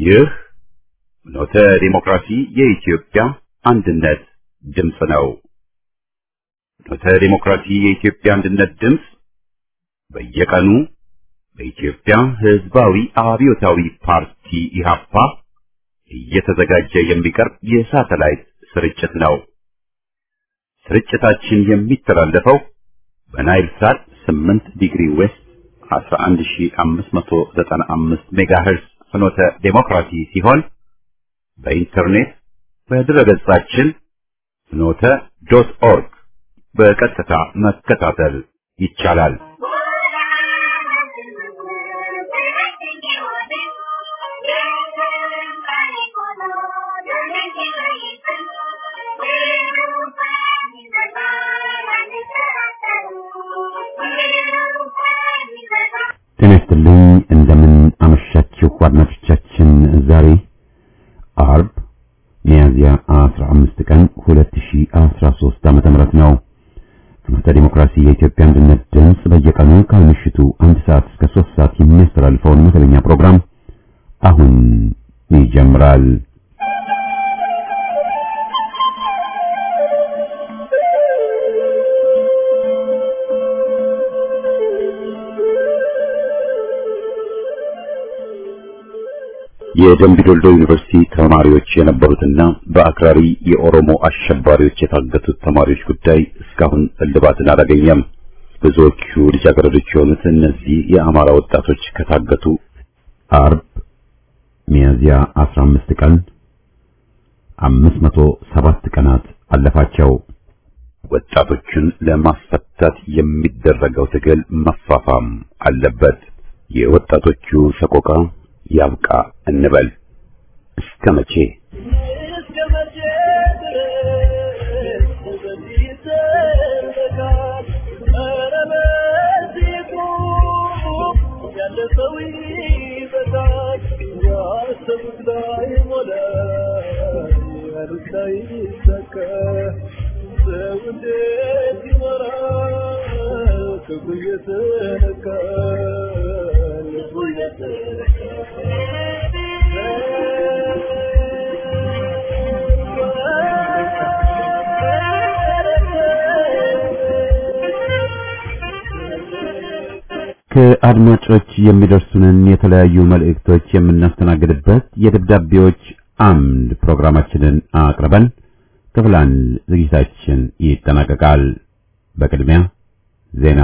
ይህ ኖተ ዲሞክራሲ የኢትዮጵያ አንድነት ድምፅ ነው። ኖተ ዲሞክራሲ የኢትዮጵያ አንድነት ድምፅ በየቀኑ በኢትዮጵያ ሕዝባዊ አብዮታዊ ፓርቲ ኢህአፓ እየተዘጋጀ የሚቀርብ የሳተላይት ስርጭት ነው። ስርጭታችን የሚተላለፈው በናይል ሳት 8 ዲግሪ ዌስት 11595 ሜጋሄርስ ፍኖተ ዴሞክራሲ ሲሆን በኢንተርኔት በድረገጻችን ፍኖተ ዶት ኦርግ በቀጥታ መከታተል ይቻላል። ጤና ይስጥልኝ። እንደምን አመሻችሁ አድማጮቻችን። ዛሬ አርብ ሚያዝያ 15 ቀን 2013 ዓመተ ምህረት ነው። ፍኖተ ዲሞክራሲ የኢትዮጵያ አንድነት ድምፅ በየቀኑ ከምሽቱ አንድ ሰዓት እስከ 3 ሰዓት የሚያስተላልፈውን መደበኛ ፕሮግራም አሁን ይጀምራል። የደምቢዶልዶ ዩኒቨርሲቲ ተማሪዎች የነበሩትና በአክራሪ የኦሮሞ አሸባሪዎች የታገቱት ተማሪዎች ጉዳይ እስካሁን እልባትን አላገኘም። ብዙዎቹ ልጃገረዶች የሆኑት እነዚህ የአማራ ወጣቶች ከታገቱ አርብ ሚያዝያ 15 ቀን 507 ቀናት አለፋቸው። ወጣቶችን ለማስፈታት የሚደረገው ትግል መፋፋም አለበት። የወጣቶቹ ሰቆቃ ያብቃ እንበል። እስከ መቼ ከአድማጮች የሚደርሱንን የተለያዩ መልእክቶች የምናስተናግድበት የደብዳቤዎች አምድ ፕሮግራማችንን አቅርበን ክፍል አንድ ዝግጅታችን ይጠናቀቃል። በቅድሚያ ዜና።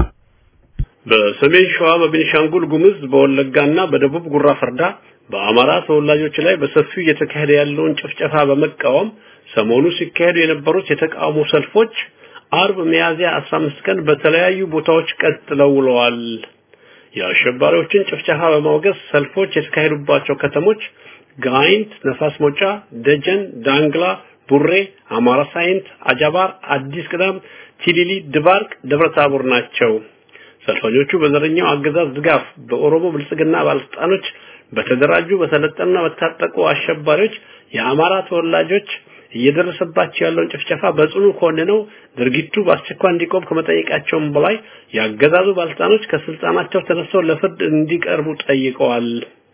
በሰሜን ሸዋ፣ በቤኒሻንጉል ጉሙዝ፣ በወለጋና በደቡብ ጉራ ፈርዳ በአማራ ተወላጆች ላይ በሰፊው እየተካሄደ ያለውን ጭፍጨፋ በመቃወም ሰሞኑ ሲካሄዱ የነበሩት የተቃውሞ ሰልፎች አርብ ሚያዝያ 15 ቀን በተለያዩ ቦታዎች ቀጥለው ውለዋል። የአሸባሪዎችን ጭፍጨፋ በማውገዝ ሰልፎች የተካሄዱባቸው ከተሞች ጋይንት፣ ነፋስ ሞጫ፣ ደጀን፣ ዳንግላ፣ ቡሬ፣ አማራ ሳይንት፣ አጃባር፣ አዲስ ቅዳም፣ ቲሊሊ፣ ድባርቅ፣ ደብረታቦር ናቸው። ሰልፈኞቹ በዘረኛው አገዛዝ ድጋፍ በኦሮሞ ብልጽግና ባለስልጣኖች በተደራጁ በሰለጠኑና በታጠቁ አሸባሪዎች የአማራ ተወላጆች እየደረሰባቸው ያለውን ጭፍጨፋ በጽኑ ኮንነው ድርጊቱ በአስቸኳይ እንዲቆም ከመጠየቃቸውም በላይ ያገዛዙ ባለስልጣኖች ከስልጣናቸው ተነስተው ለፍርድ እንዲቀርቡ ጠይቀዋል።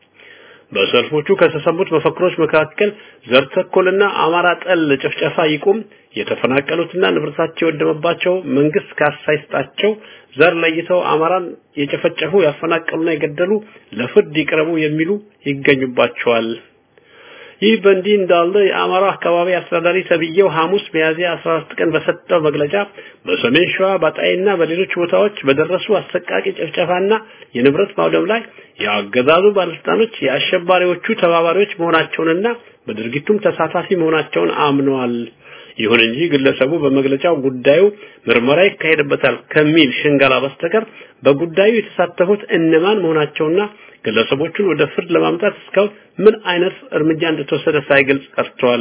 በሰልፎቹ ከተሰሙት መፈክሮች መካከል ዘር ተኮልና አማራ ጠል ጭፍጨፋ ይቁም፣ የተፈናቀሉትና ንብረታቸው የወደመባቸው መንግስት ካሳ ይስጣቸው፣ ዘር ለይተው አማራን የጨፈጨፉ ያፈናቀሉና የገደሉ ለፍርድ ይቅረቡ የሚሉ ይገኙባቸዋል። ይህ በእንዲህ እንዳለ የአማራ አካባቢ አስተዳዳሪ ተብዬው ሐሙስ ሚያዝያ 14 ቀን በሰጠው መግለጫ በሰሜን ሸዋ ባጣይና በሌሎች ቦታዎች በደረሱ አሰቃቂ ጭፍጨፋና የንብረት ማውደም ላይ የአገዛዙ ባለስልጣኖች የአሸባሪዎቹ ተባባሪዎች መሆናቸውንና በድርጊቱም ተሳታፊ መሆናቸውን አምነዋል። ይሁን እንጂ ግለሰቡ በመግለጫው ጉዳዩ ምርመራ ይካሄድበታል ከሚል ሽንገላ በስተቀር በጉዳዩ የተሳተፉት እነማን መሆናቸውና ግለሰቦቹን ወደ ፍርድ ለማምጣት እስካሁን ምን አይነት እርምጃ እንደተወሰደ ሳይገልጽ ቀርቷል።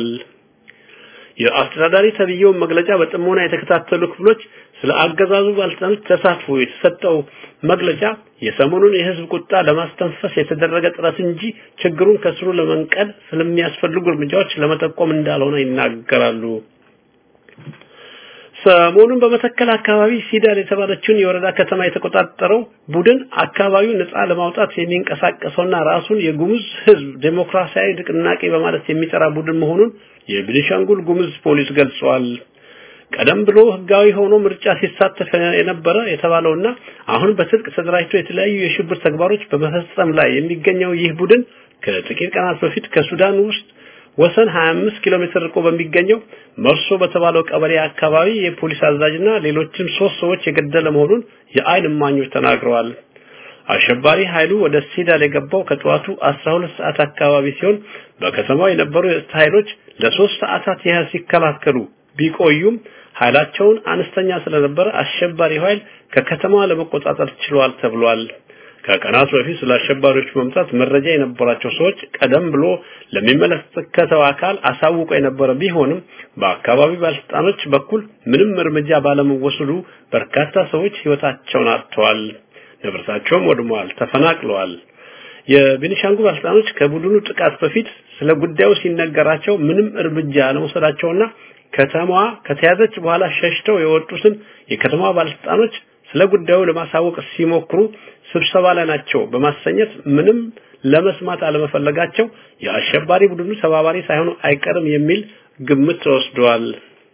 የአስተዳዳሪ ተብዬውን መግለጫ በጥሞና የተከታተሉ ክፍሎች ስለ አገዛዙ ባለስልጣኖች ተሳትፎ የተሰጠው መግለጫ የሰሞኑን የህዝብ ቁጣ ለማስተንፈስ የተደረገ ጥረት እንጂ ችግሩን ከስሩ ለመንቀል ስለሚያስፈልጉ እርምጃዎች ለመጠቆም እንዳልሆነ ይናገራሉ። ሰሞኑን በመተከል አካባቢ ሲዳል የተባለችውን የወረዳ ከተማ የተቆጣጠረው ቡድን አካባቢውን ነፃ ለማውጣት የሚንቀሳቀሰውና ራሱን የጉሙዝ ሕዝብ ዴሞክራሲያዊ ንቅናቄ በማለት የሚጠራ ቡድን መሆኑን የቤኒሻንጉል ጉሙዝ ፖሊስ ገልጿል። ቀደም ብሎ ህጋዊ ሆኖ ምርጫ ሲሳተፍ የነበረ የተባለውና አሁን በትጥቅ ተደራጅቶ የተለያዩ የሽብር ተግባሮች በመፈጸም ላይ የሚገኘው ይህ ቡድን ከጥቂት ቀናት በፊት ከሱዳን ውስጥ ወሰን 25 ኪሎ ሜትር ርቆ በሚገኘው መርሶ በተባለው ቀበሌ አካባቢ የፖሊስ አዛዥና ሌሎችም ሶስት ሰዎች የገደለ መሆኑን የአይን እማኞች ተናግረዋል። አሸባሪ ኃይሉ ወደ ሲዳል የገባው ከጠዋቱ 12 ሰዓት አካባቢ ሲሆን በከተማው የነበሩ የጸጥታ ኃይሎች ለሶስት ሰዓታት ያህል ሲከላከሉ ቢቆዩም ኃይላቸውን አነስተኛ ስለነበረ አሸባሪው ኃይል ከከተማዋ ለመቆጣጠር ችሏል ተብሏል። ከቀናት በፊት ስለ አሸባሪዎች መምጣት መረጃ የነበራቸው ሰዎች ቀደም ብሎ ለሚመለከተው አካል አሳውቆ የነበረ ቢሆንም በአካባቢው ባለስልጣኖች በኩል ምንም እርምጃ ባለመወሰዱ በርካታ ሰዎች ህይወታቸውን አጥተዋል፣ ንብረታቸውም ወድመዋል፣ ተፈናቅለዋል። የቤኒሻንጉል ባለስልጣኖች ከቡድኑ ጥቃት በፊት ስለ ጉዳዩ ሲነገራቸው ምንም እርምጃ ለመውሰዳቸውና ከተማዋ ከተያዘች በኋላ ሸሽተው የወጡትን የከተማዋ ባለስልጣኖች ስለ ጉዳዩ ለማሳወቅ ሲሞክሩ ስብሰባ ላይ ናቸው በማሰኘት ምንም ለመስማት አለመፈለጋቸው የአሸባሪ ቡድኑ ተባባሪ ሳይሆኑ አይቀርም የሚል ግምት ተወስዷል።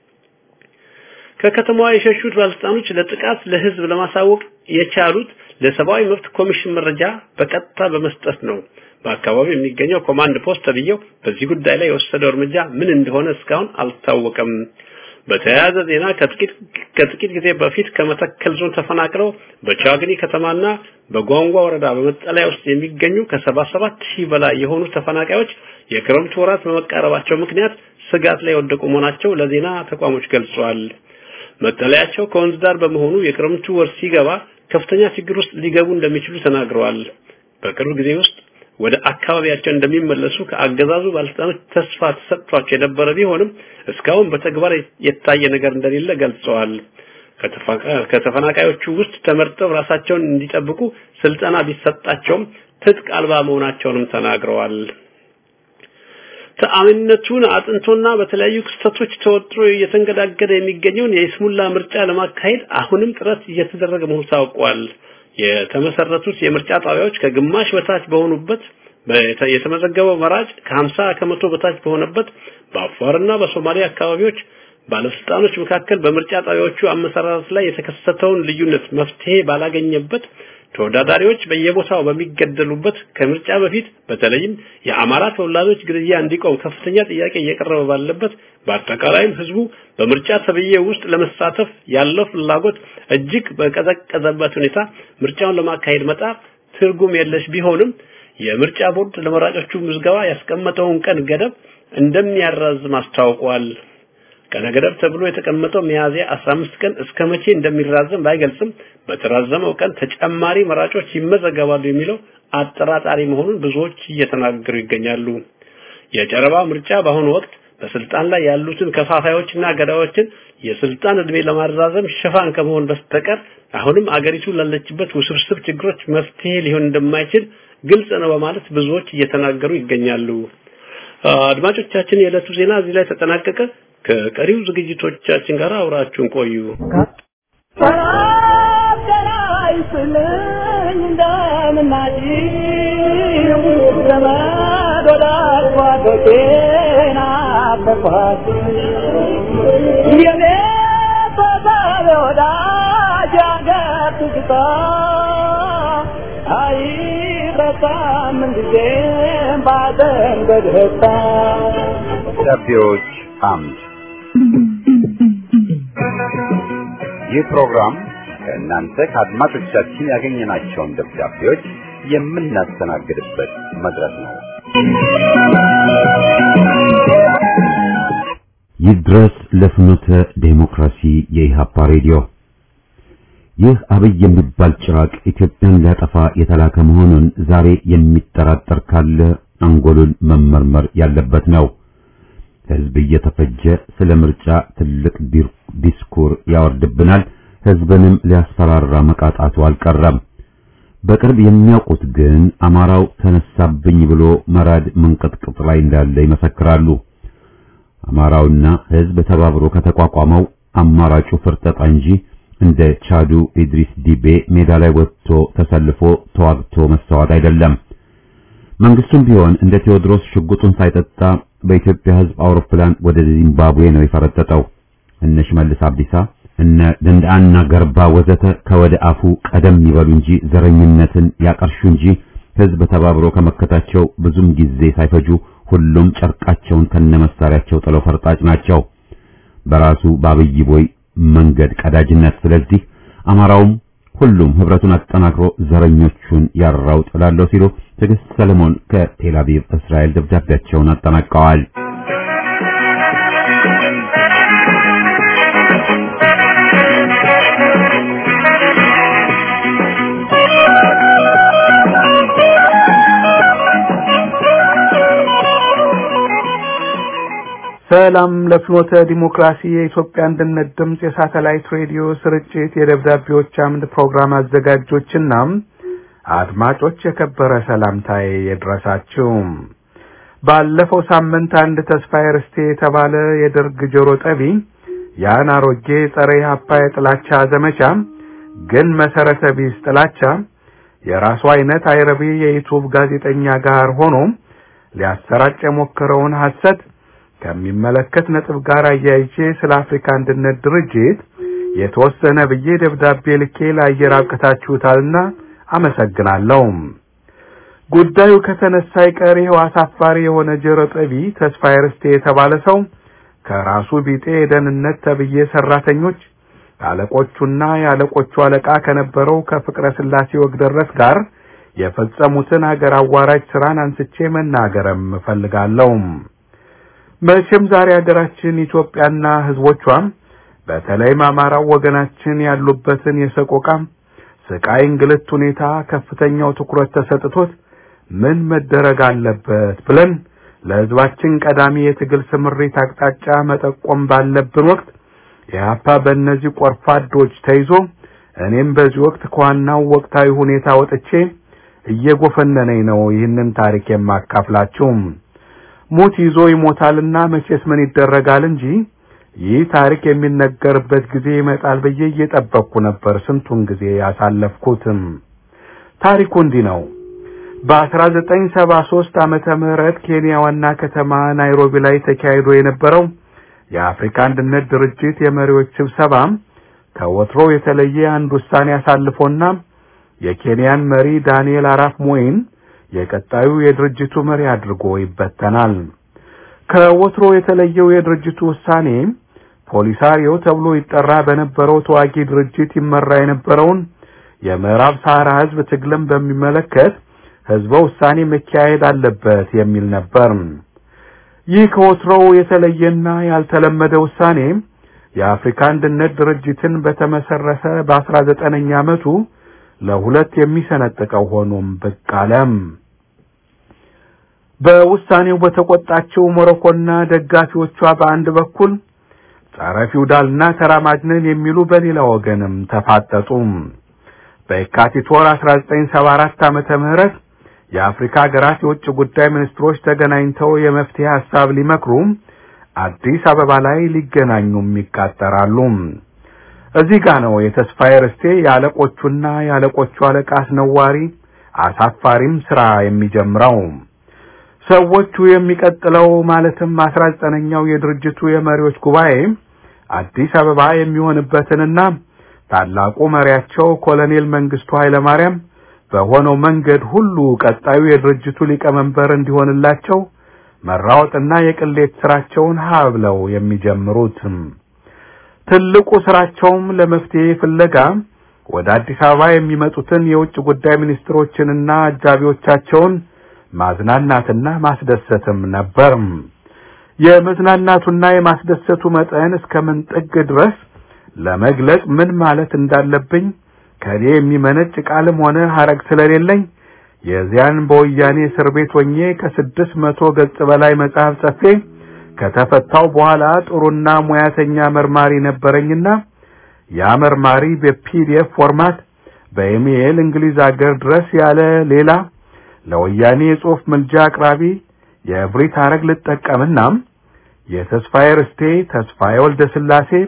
ከከተማዋ የሸሹት ባለስልጣኖች ለጥቃት ለህዝብ ለማሳወቅ የቻሉት ለሰብአዊ መብት ኮሚሽን መረጃ በቀጥታ በመስጠት ነው። በአካባቢው የሚገኘው ኮማንድ ፖስት ተብዬው በዚህ ጉዳይ ላይ የወሰደው እርምጃ ምን እንደሆነ እስካሁን አልታወቀም። በተያያዘ ዜና ከጥቂት ከጥቂት ጊዜ በፊት ከመተከል ዞን ተፈናቅለው በቻግኒ ከተማና በጓንጓ ወረዳ በመጠለያ ውስጥ የሚገኙ ከ77 ሺህ በላይ የሆኑ ተፈናቃዮች የክረምቱ ወራት በመቃረባቸው ምክንያት ስጋት ላይ የወደቁ መሆናቸው ለዜና ተቋሞች ገልጸዋል። መጠለያቸው ከወንዝ ዳር በመሆኑ የክረምቱ ወር ሲገባ ከፍተኛ ችግር ውስጥ ሊገቡ እንደሚችሉ ተናግረዋል። በቅርብ ጊዜ ውስጥ ወደ አካባቢያቸው እንደሚመለሱ ከአገዛዙ ባለስልጣኖች ተስፋ ተሰጥቷቸው የነበረ ቢሆንም እስካሁን በተግባር የታየ ነገር እንደሌለ ገልጸዋል። ከተፈናቃዮቹ ውስጥ ተመርጠው ራሳቸውን እንዲጠብቁ ስልጠና ቢሰጣቸውም ትጥቅ አልባ መሆናቸውንም ተናግረዋል። ተአማኒነቱን አጥንቶና በተለያዩ ክስተቶች ተወጥሮ እየተንገዳገደ የሚገኘውን የይስሙላ ምርጫ ለማካሄድ አሁንም ጥረት እየተደረገ መሆኑ ታውቋል። የተመሰረቱት የምርጫ ጣቢያዎች ከግማሽ በታች በሆኑበት የተመዘገበው መራጭ ከ50 ከመቶ በታች በሆነበት በአፋርና በሶማሊያ አካባቢዎች ባለስልጣኖች መካከል በምርጫ ጣቢያዎቹ አመሰራረት ላይ የተከሰተውን ልዩነት መፍትሄ ባላገኘበት ተወዳዳሪዎች በየቦታው በሚገደሉበት ከምርጫ በፊት በተለይም የአማራ ተወላጆች ግድያ እንዲቆም ከፍተኛ ጥያቄ እየቀረበ ባለበት በአጠቃላይም ህዝቡ በምርጫ ተብዬ ውስጥ ለመሳተፍ ያለው ፍላጎት እጅግ በቀዘቀዘበት ሁኔታ ምርጫውን ለማካሄድ መጣር ትርጉም የለሽ ቢሆንም የምርጫ ቦርድ ለመራጮቹ ምዝገባ ያስቀመጠውን ቀን ገደብ እንደሚያራዝም አስታውቋል። ቀነ ገደብ ተብሎ የተቀመጠው ሚያዝያ 15 ቀን እስከ መቼ እንደሚራዘም ባይገልጽም በተራዘመው ቀን ተጨማሪ መራጮች ይመዘገባሉ የሚለው አጠራጣሪ መሆኑን ብዙዎች እየተናገሩ ይገኛሉ። የጨረባ ምርጫ በአሁኑ ወቅት በስልጣን ላይ ያሉትን ከፋፋዮችና ገዳዮችን የስልጣን እድሜ ለማራዘም ሽፋን ከመሆን በስተቀር አሁንም አገሪቱ ላለችበት ውስብስብ ችግሮች መፍትሄ ሊሆን እንደማይችል ግልጽ ነው በማለት ብዙዎች እየተናገሩ ይገኛሉ። አድማጮቻችን፣ የዕለቱ ዜና እዚህ ላይ ተጠናቀቀ። ከቀሪው ዝግጅቶቻችን ጋር አብራችሁን ቆዩ። ደብዳቤዎች አምድ ይህ ፕሮግራም ከእናንተ ከአድማጮቻችን ያገኘናቸውን ደብዳቤዎች የምናስተናግድበት መድረክ ነው። ይድረስ ለፍኖተ ዴሞክራሲ የኢሃፓ ሬዲዮ። ይህ አብይ የሚባል ጭራቅ ኢትዮጵያን ሊያጠፋ የተላከ መሆኑን ዛሬ የሚጠራጠር ካለ አንጎሉን መመርመር ያለበት ነው። ህዝብ እየተፈጀ ስለ ምርጫ ትልቅ ዲስኩር ያወርድብናል። ህዝብንም ሊያስፈራራ መቃጣቱ አልቀረም። በቅርብ የሚያውቁት ግን አማራው ተነሳብኝ ብሎ መራድ መንቀጥቀጥ ላይ እንዳለ ይመሰክራሉ። አማራውና ህዝብ ተባብሮ ከተቋቋመው አማራጩ ፍርጠጣ እንጂ እንደ ቻዱ ኢድሪስ ዲቤ ሜዳ ላይ ወጥቶ ተሰልፎ ተዋግቶ መስተዋት አይደለም። መንግስቱም ቢሆን እንደ ቴዎድሮስ ሽጉጡን ሳይጠጣ በኢትዮጵያ ሕዝብ አውሮፕላን ወደ ዚምባብዌ ነው የፈረጠጠው። እነ ሽመልስ አብዲሳ እነ ደንዳና ገርባ ወዘተ ከወደ አፉ ቀደም ይበሉ እንጂ ዘረኝነትን ያቀርሹ እንጂ ሕዝብ ተባብሮ ከመከታቸው ብዙም ጊዜ ሳይፈጁ ሁሉም ጨርቃቸውን ከነመሳሪያቸው ጥለው ፈርጣጭ ናቸው። በራሱ በአብይ ቦይ መንገድ ቀዳጅነት። ስለዚህ አማራውም ሁሉም ህብረቱን አጠናክሮ ዘረኞቹን ያራው ጥላለው ሲሉ ትዕግስት ሰለሞን ከቴል አቪቭ እስራኤል ደብዳቤያቸውን አጠናቀዋል። ሰላም ለፍኖተ ዲሞክራሲ የኢትዮጵያ አንድነት ድምፅ የሳተላይት ሬዲዮ ስርጭት የደብዳቤዎች አምድ ፕሮግራም አዘጋጆችና አድማጮች የከበረ ሰላምታዬ ይድረሳችሁ። ባለፈው ሳምንት አንድ ተስፋዬ ርስቴ የተባለ የደርግ ጆሮ ጠቢ ያን አሮጌ ጸረ ኢህአፓ የጥላቻ ዘመቻ ግን መሰረተ ቢስ ጥላቻ የራሱ አይነት አይረቢ የዩቱብ ጋዜጠኛ ጋር ሆኖ ሊያሰራጭ የሞከረውን ሐሰት ከሚመለከት ነጥብ ጋር አያይቼ ስለ አፍሪካ አንድነት ድርጅት የተወሰነ ብዬ ደብዳቤ ልኬ ለአየር አብቅታችሁታልና አመሰግናለሁ። ጉዳዩ ከተነሳ ይቀር ይኸው አሳፋሪ የሆነ ጆሮ ጠቢ ተስፋዬ ርስቴ የተባለ ሰው ከራሱ ቢጤ የደህንነት ተብዬ ሰራተኞች አለቆቹና የአለቆቹ አለቃ ከነበረው ከፍቅረ ስላሴ ወግደረስ ጋር የፈጸሙትን አገር አዋራጅ ስራን አንስቼ መናገርም እፈልጋለሁ። መቼም ዛሬ ሀገራችን ኢትዮጵያና ህዝቦቿም በተለይም አማራው ወገናችን ያሉበትን የሰቆቃ ስቃይ፣ እንግልት ሁኔታ ከፍተኛው ትኩረት ተሰጥቶት ምን መደረግ አለበት ብለን ለህዝባችን ቀዳሚ የትግል ስምሪት አቅጣጫ መጠቆም ባለብን ወቅት ኢህአፓ በእነዚህ ቆርፋዶች ተይዞ እኔም በዚህ ወቅት ከዋናው ወቅታዊ ሁኔታ ወጥቼ እየጎፈነነኝ ነው ይህንን ታሪክ የማካፍላችሁ። ሙት ይዞ ይሞታልና መቼስ ምን ይደረጋል እንጂ ይህ ታሪክ የሚነገርበት ጊዜ ይመጣል ብዬ እየጠበቅኩ ነበር ስንቱን ጊዜ ያሳለፍኩትም። ታሪኩ እንዲህ ነው። በ1973 ዓመተ ምህረት ኬንያ ዋና ከተማ ናይሮቢ ላይ ተካሂዶ የነበረው የአፍሪካ አንድነት ድርጅት የመሪዎች ስብሰባ ከወትሮ የተለየ አንድ ውሳኔ አሳልፎና የኬንያን መሪ ዳንኤል አራፍ ሞይን የቀጣዩ የድርጅቱ መሪ አድርጎ ይበተናል። ከወትሮ የተለየው የድርጅቱ ውሳኔ ፖሊሳሪዮ ተብሎ ይጠራ በነበረው ተዋጊ ድርጅት ይመራ የነበረውን የምዕራብ ሳህራ ህዝብ ትግልን በሚመለከት ህዝበ ውሳኔ መካሄድ አለበት የሚል ነበር። ይህ ከወትሮው የተለየና ያልተለመደ ውሳኔ የአፍሪካ አንድነት ድርጅትን በተመሰረተ በአስራ ዘጠነኛ ዓመቱ ለሁለት የሚሰነጥቀው ሆኖም ብቅ አለም። በውሳኔው በተቆጣቸው ሞሮኮና ደጋፊዎቿ በአንድ በኩል ጸረ ፊውዳልና ተራማጅ ነን የሚሉ በሌላ ወገንም ተፋጠጡ። በየካቲት ወር 1974 ዓመተ ምህረት የአፍሪካ ሀገራት የውጭ ጉዳይ ሚኒስትሮች ተገናኝተው የመፍትሄ ሐሳብ ሊመክሩ አዲስ አበባ ላይ ሊገናኙም ይቃጠራሉ። እዚህ ጋ ነው የተስፋዬ ርስቴ የአለቆቹና የአለቆቹ አለቃ አስነዋሪ አሳፋሪም ስራ የሚጀምረው። ሰዎቹ የሚቀጥለው ማለትም አስራ ዘጠነኛው የድርጅቱ የመሪዎች ጉባኤ አዲስ አበባ የሚሆንበትንና ታላቁ መሪያቸው ኮሎኔል መንግስቱ ኃይለማርያም በሆነው መንገድ ሁሉ ቀጣዩ የድርጅቱ ሊቀመንበር እንዲሆንላቸው መራወጥና የቅሌት ስራቸውን ሀ ብለው የሚጀምሩት ትልቁ ስራቸውም ለመፍትሄ ፍለጋ ወደ አዲስ አበባ የሚመጡትን የውጭ ጉዳይ ሚኒስትሮችንና አጃቢዎቻቸውን ማዝናናትና ማስደሰትም ነበር። የመዝናናቱና የማስደሰቱ መጠን እስከምን ጥግ ድረስ ለመግለጽ ምን ማለት እንዳለብኝ ከኔ የሚመነጭ ቃልም ሆነ ሐረግ ስለሌለኝ የዚያን በወያኔ እስር ቤት ሆኜ ከስድስት መቶ ገጽ በላይ መጽሐፍ ጽፌ ከተፈታው በኋላ ጥሩና ሙያተኛ መርማሪ ነበረኝና ያ መርማሪ በፒዲኤፍ ፎርማት በኢሜይል እንግሊዝ አገር ድረስ ያለ ሌላ ለወያኔ የጽሑፍ ምልጃ አቅራቢ የእብሪት ሐረግ ልጠቀምና የተስፋዬ ርስቴ፣ ተስፋዬ ወልደ ስላሴ፣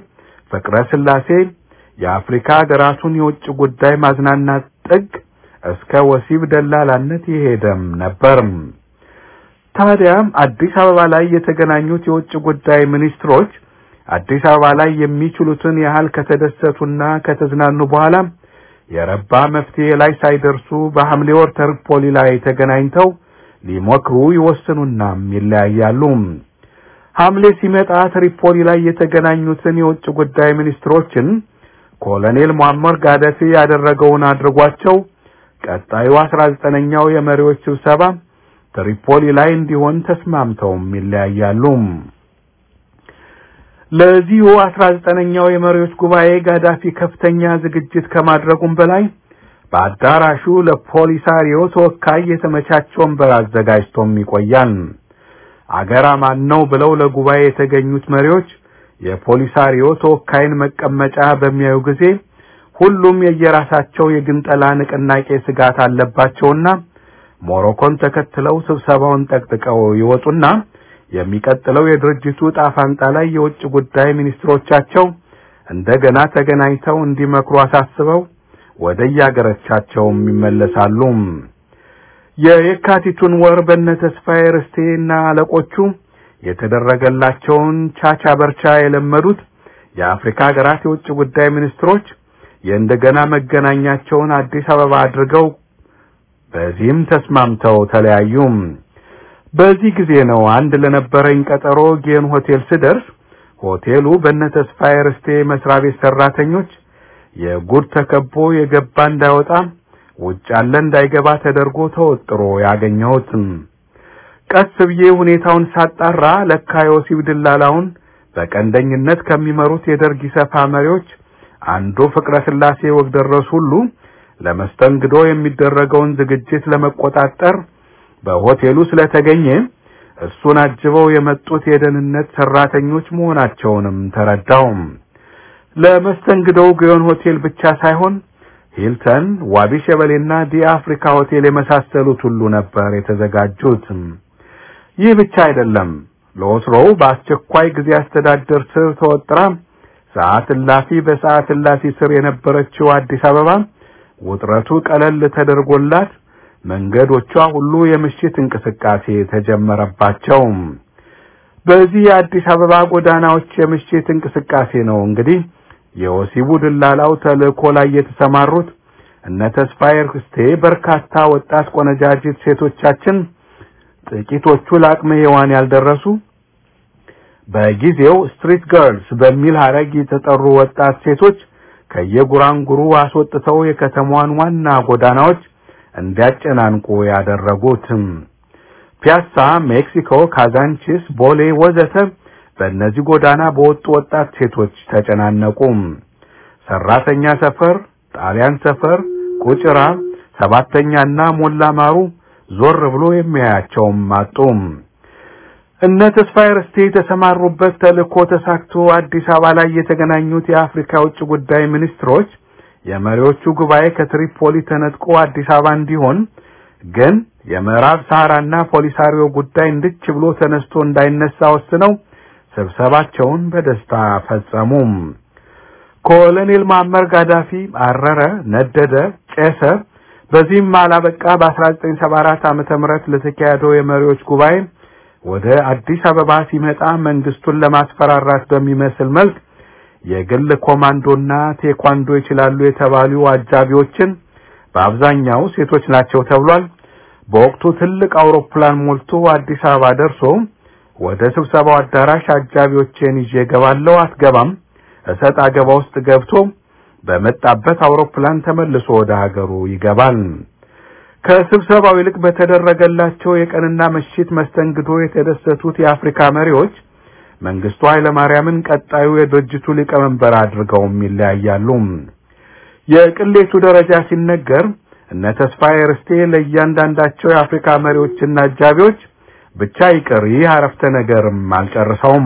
ፍቅረ ስላሴ የአፍሪካ ሀገራቱን የውጭ ጉዳይ ማዝናናት ጥግ እስከ ወሲብ ደላላነት የሄደም ነበር። ታዲያም አዲስ አበባ ላይ የተገናኙት የውጭ ጉዳይ ሚኒስትሮች አዲስ አበባ ላይ የሚችሉትን ያህል ከተደሰቱና ከተዝናኑ በኋላ የረባ መፍትሄ ላይ ሳይደርሱ በሐምሌ ወር ትሪፖሊ ላይ ተገናኝተው ሊሞክሩ ይወስኑና ይለያያሉ። ሐምሌ ሲመጣ ትሪፖሊ ላይ የተገናኙትን የውጭ ጉዳይ ሚኒስትሮችን ኮሎኔል ሙአመር ጋዳፊ ያደረገውን አድርጓቸው ቀጣዩ አስራ ዘጠነኛው የመሪዎች ስብሰባ ትሪፖሊ ላይ እንዲሆን ተስማምተውም ይለያያሉ። ለዚሁ አስራ ዘጠነኛው የመሪዎች ጉባኤ ጋዳፊ ከፍተኛ ዝግጅት ከማድረጉም በላይ በአዳራሹ ለፖሊሳሪዮ ተወካይ የተመቻቸ ወንበር አዘጋጅቶም ይቆያል። አገር አማን ነው ብለው ለጉባኤ የተገኙት መሪዎች የፖሊሳሪዮ ተወካይን መቀመጫ በሚያዩ ጊዜ ሁሉም የየራሳቸው የግንጠላ ንቅናቄ ስጋት አለባቸውና ሞሮኮን ተከትለው ስብሰባውን ጠቅጥቀው ይወጡና የሚቀጥለው የድርጅቱ ጣፋንጣ ላይ የውጭ ጉዳይ ሚኒስትሮቻቸው እንደገና ተገናኝተው እንዲመክሩ አሳስበው ወደ የአገሮቻቸውም ይመለሳሉ። የየካቲቱን ወር በነ ተስፋዬ ርስቴና አለቆቹ የተደረገላቸውን ቻቻ በርቻ የለመዱት የአፍሪካ ሀገራት የውጭ ጉዳይ ሚኒስትሮች የእንደገና መገናኛቸውን አዲስ አበባ አድርገው በዚህም ተስማምተው ተለያዩ። በዚህ ጊዜ ነው አንድ ለነበረኝ ቀጠሮ ጌን ሆቴል ስደርስ ሆቴሉ በነ ተስፋዬ ርስቴ መስሪያ ቤት ሰራተኞች የጉድ ተከቦ የገባ እንዳይወጣ ውጭ ያለ እንዳይገባ ተደርጎ ተወጥሮ ያገኘሁት። ቀስ ብዬ ሁኔታውን ሳጣራ ለካ የወሲብ ድላላውን በቀንደኝነት ከሚመሩት የደርግ ኢሰፓ መሪዎች አንዱ ፍቅረ ስላሴ ወግደረስ ሁሉ ለመስተንግዶ የሚደረገውን ዝግጅት ለመቆጣጠር በሆቴሉ ስለተገኘ እሱን አጅበው የመጡት የደህንነት ሰራተኞች መሆናቸውንም ተረዳው። ለመስተንግዶው ግዮን ሆቴል ብቻ ሳይሆን ሂልተን፣ ዋቢ ሸበሌና ዲ አፍሪካ ሆቴል የመሳሰሉት ሁሉ ነበር የተዘጋጁት። ይህ ብቻ አይደለም። ለወትሮው በአስቸኳይ ጊዜ አስተዳደር ስር ተወጥራ ሰዓት እላፊ በሰዓት እላፊ ስር የነበረችው አዲስ አበባ ውጥረቱ ቀለል ተደርጎላት መንገዶቿ ሁሉ የምሽት እንቅስቃሴ ተጀመረባቸው። በዚህ የአዲስ አበባ ጎዳናዎች የምሽት እንቅስቃሴ ነው እንግዲህ የወሲቡ ድላላው ተልእኮ ላይ የተሰማሩት እነ ተስፋዬ ርስቴ በርካታ ወጣት ቆነጃጅት ሴቶቻችን ጥቂቶቹ ለአቅመ ሔዋን ያልደረሱ በጊዜው ስትሪት ገርልስ በሚል ሐረግ የተጠሩ ወጣት ሴቶች ከየጉራንጉሩ አስወጥተው የከተማዋን ዋና ጎዳናዎች እንዲያጨናንቁ ያደረጉት። ፒያሳ፣ ሜክሲኮ፣ ካዛንቺስ፣ ቦሌ ወዘተ በእነዚህ ጎዳና በወጡ ወጣት ሴቶች ተጨናነቁ። ሰራተኛ ሰፈር፣ ጣሊያን ሰፈር፣ ቁጭራ፣ ሰባተኛና ሞላ ማሩ ዞር ብሎ የሚያያቸውም አጡ። እነ ተስፋዬ ርስቴ የተሰማሩበት ተልእኮ ተሳክቶ አዲስ አበባ ላይ የተገናኙት የአፍሪካ ውጭ ጉዳይ ሚኒስትሮች የመሪዎቹ ጉባኤ ከትሪፖሊ ተነጥቆ አዲስ አበባ እንዲሆን ግን የምዕራብ ሰሐራና ፖሊሳሪዮ ጉዳይ እንድች ብሎ ተነስቶ እንዳይነሳ ወስነው ስብሰባቸውን በደስታ ፈጸሙ። ኮሎኔል ማመር ጋዳፊ አረረ፣ ነደደ፣ ጨሰ። በዚህም አላበቃ። በ1974 ዓመተ ምህረት ለተካሄደው የመሪዎች ጉባኤ ወደ አዲስ አበባ ሲመጣ መንግስቱን ለማስፈራራት በሚመስል መልክ የግል ኮማንዶና ቴኳንዶ ይችላሉ የተባሉ አጃቢዎችን በአብዛኛው ሴቶች ናቸው ተብሏል። በወቅቱ ትልቅ አውሮፕላን ሞልቶ አዲስ አበባ ደርሶ ወደ ስብሰባው አዳራሽ አጃቢዎችን ይዤ ገባለሁ አትገባም እሰጥ አገባ ውስጥ ገብቶ በመጣበት አውሮፕላን ተመልሶ ወደ ሀገሩ ይገባል። ከስብሰባው ይልቅ በተደረገላቸው የቀንና ምሽት መስተንግዶ የተደሰቱት የአፍሪካ መሪዎች መንግስቱ ኃይለማርያምን ቀጣዩ የድርጅቱ ሊቀመንበር አድርገውም ይለያያሉ። የቅሌቱ ደረጃ ሲነገር እነ ተስፋዬ ርስቴ ለእያንዳንዳቸው የአፍሪካ መሪዎችና አጃቢዎች ብቻ ይቅር ይህ አረፍተ ነገርም አልጨርሰውም።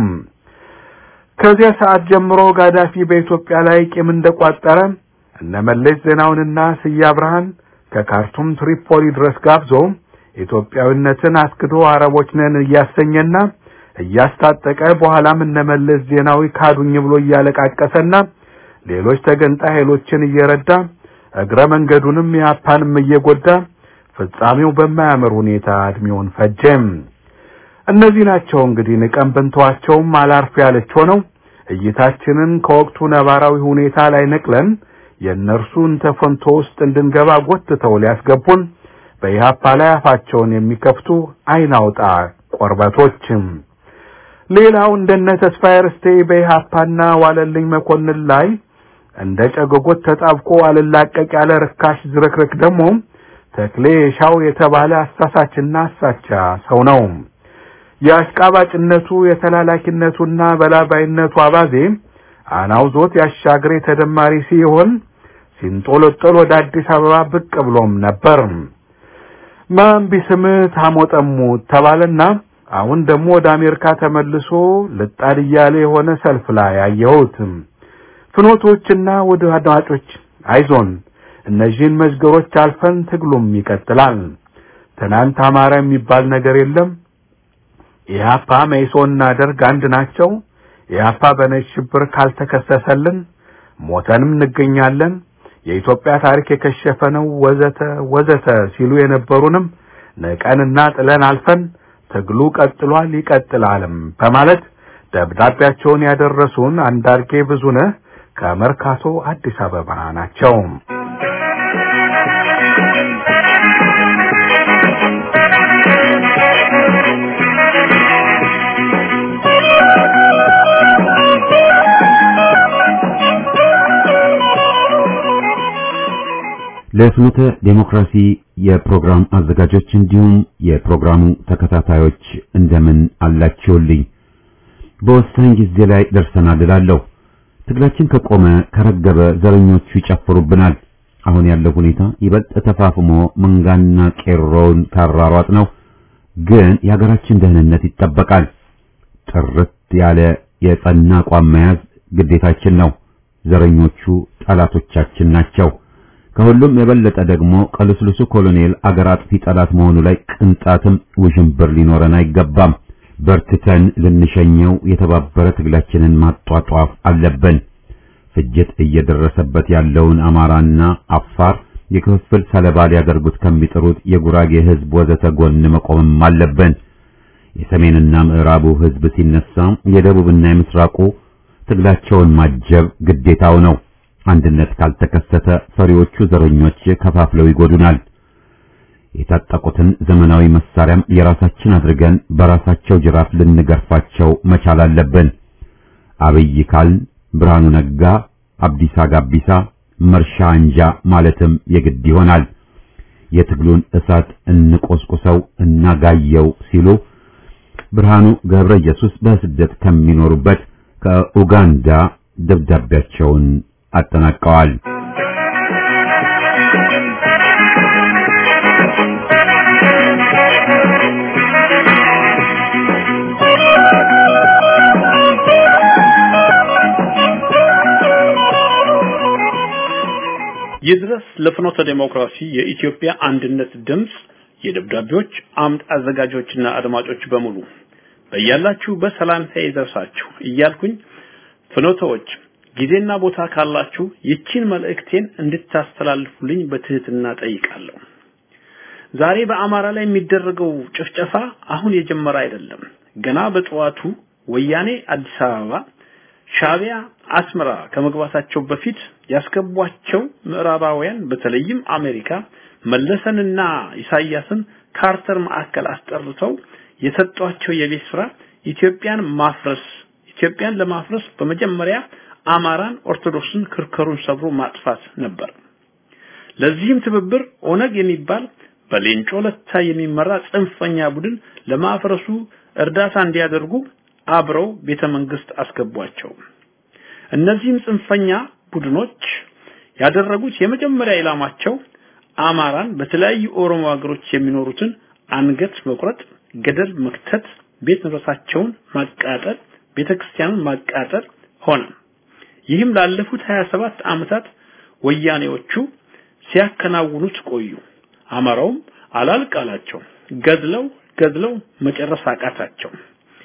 ከዚያ ሰዓት ጀምሮ ጋዳፊ በኢትዮጵያ ላይ ቂም እንደቋጠረ እነ መለስ ዜናውንና ስዬ አብርሃን ከካርቱም ትሪፖሊ ድረስ ጋብዞ ኢትዮጵያዊነትን አስክዶ አረቦች ነን እያሰኘና እያስታጠቀ በኋላም እነመለስ ዜናዊ ካዱኝ ብሎ እያለቃቀሰና ሌሎች ተገንጣይ ኃይሎችን እየረዳ እግረ መንገዱንም ያፓንም እየጎዳ ፍጻሜው በማያምር ሁኔታ እድሜውን ፈጀም። እነዚህ ናቸው እንግዲህ ንቀን ብንተዋቸውም አላርፍ ያለች ሆነው እይታችንን ከወቅቱ ነባራዊ ሁኔታ ላይ ነቅለን የእነርሱን ተፈንቶ ውስጥ እንድንገባ ጎትተው ሊያስገቡን በኢህአፓ ላይ አፋቸውን የሚከፍቱ አይናውጣ ቆርበቶችም። ሌላው እንደነ ተስፋዬ ርስቴ በኢህአፓና ዋለልኝ መኮንን ላይ እንደ ጨገጎት ተጣብቆ አልላቀቅ ያለ ርካሽ ዝርክርክ ደግሞ ተክሌ ሻው የተባለ አሳሳችና አሳቻ ሰው ነው። የአሽቃባጭነቱ የተላላኪነቱና በላባይነቱ አባዜ አናውዞት ያሻግሬ ተደማሪ ሲሆን ሲንጦለጦል ወደ አዲስ አበባ ብቅ ብሎም ነበር። ማን ቢስምህ ታሞጠሙት ተባለና አሁን ደግሞ ወደ አሜሪካ ተመልሶ ልጣድ እያለ የሆነ ሰልፍ ላይ አየሁት። ፍኖቶችና ወደ አድማጮች አይዞን፣ እነዚህን መዝገሮች አልፈን ትግሉም ይቀጥላል። ትናንት አማራ የሚባል ነገር የለም። ኢህአፓ መኢሶንና ደርግ አንድ ናቸው። ኢህአፓ በነጭ ሽብር ካልተከሰሰልን ሞተንም እንገኛለን። የኢትዮጵያ ታሪክ የከሸፈ ነው ወዘተ ወዘተ ሲሉ የነበሩንም ንቀንና ጥለን አልፈን ትግሉ ቀጥሏል ይቀጥላልም በማለት ደብዳቤያቸውን ያደረሱን አንዳርጌ ብዙነህ ከመርካቶ አዲስ አበባ ናቸው። ለፍኖተ ዴሞክራሲ የፕሮግራም አዘጋጆች እንዲሁም የፕሮግራሙ ተከታታዮች እንደምን አላችሁልኝ? በወሳኝ ጊዜ ላይ ደርሰናል እላለሁ። ትግላችን ከቆመ ከረገበ ዘረኞቹ ይጨፍሩብናል። አሁን ያለው ሁኔታ ይበልጥ ተፋፍሞ መንጋና ቄሮውን ካራሯጥ ነው። ግን የሀገራችን ደህንነት ይጠበቃል። ጥርት ያለ የጸና አቋም መያዝ ግዴታችን ነው። ዘረኞቹ ጠላቶቻችን ናቸው። ከሁሉም የበለጠ ደግሞ ቀልስልሱ ኮሎኔል አገር አጥፊ ጠላት መሆኑ ላይ ቅንጣትም ውዥንብር ሊኖረን አይገባም። በርትተን ልንሸኘው የተባበረ ትግላችንን ማጧጧፍ አለብን። ፍጅት እየደረሰበት ያለውን አማራና አፋር የክፍፍል ሰለባ ሊያደርጉት ከሚጥሩት የጉራጌ ሕዝብ ወዘተ ጎን መቆምም አለብን። የሰሜንና ምዕራቡ ሕዝብ ሲነሳ የደቡብና የምስራቁ ትግላቸውን ማጀብ ግዴታው ነው። አንድነት ካልተከሰተ ፈሪዎቹ ዘረኞች ከፋፍለው ይጎዱናል። የታጠቁትን ዘመናዊ መሳሪያም የራሳችን አድርገን በራሳቸው ጅራፍ ልንገርፋቸው መቻል አለብን። አብይ ካልን ብርሃኑ ነጋ፣ አብዲሳ ጋቢሳ፣ መርሻ አንጃ ማለትም የግድ ይሆናል። የትግሉን እሳት እንቆስቁሰው እናጋየው ሲሉ ብርሃኑ ገብረ ኢየሱስ በስደት ከሚኖሩበት ከኡጋንዳ ደብዳቤያቸውን አጠናቀዋል። ይድረስ ለፍኖተ ዴሞክራሲ የኢትዮጵያ አንድነት ድምጽ የደብዳቤዎች አምድ አዘጋጆችና አድማጮች በሙሉ በያላችሁ በሰላምታ ይድረሳችሁ እያልኩኝ ፍኖተዎች ጊዜና ቦታ ካላችሁ ይቺን መልእክቴን እንድታስተላልፉልኝ በትህትና ጠይቃለሁ። ዛሬ በአማራ ላይ የሚደረገው ጭፍጨፋ አሁን የጀመረ አይደለም። ገና በጠዋቱ ወያኔ አዲስ አበባ፣ ሻቢያ አስመራ ከመግባታቸው በፊት ያስገቧቸው ምዕራባውያን በተለይም አሜሪካ መለሰንና ኢሳያስን ካርተር ማዕከል አስጠርተው የሰጧቸው የቤት ስራ ኢትዮጵያን ማፍረስ ኢትዮጵያን ለማፍረስ በመጀመሪያ አማራን ኦርቶዶክስን ክርከሩን ሰብሮ ማጥፋት ነበር። ለዚህም ትብብር ኦነግ የሚባል በሌንጮ ለታ የሚመራ ጽንፈኛ ቡድን ለማፍረሱ እርዳታ እንዲያደርጉ አብረው ቤተ መንግስት አስገቧቸው። እነዚህም ጽንፈኛ ቡድኖች ያደረጉት የመጀመሪያ ኢላማቸው አማራን በተለያዩ ኦሮሞ ሀገሮች የሚኖሩትን አንገት መቁረጥ፣ ገደል መክተት፣ ቤት ንብረታቸውን ማቃጠል፣ ቤተክርስቲያንን ማቃጠል ሆነ። ይህም ላለፉት 27 ዓመታት ወያኔዎቹ ሲያከናውኑት ቆዩ። አማራውም አላልቃላቸው ገድለው ገድለው መጨረስ አቃታቸው።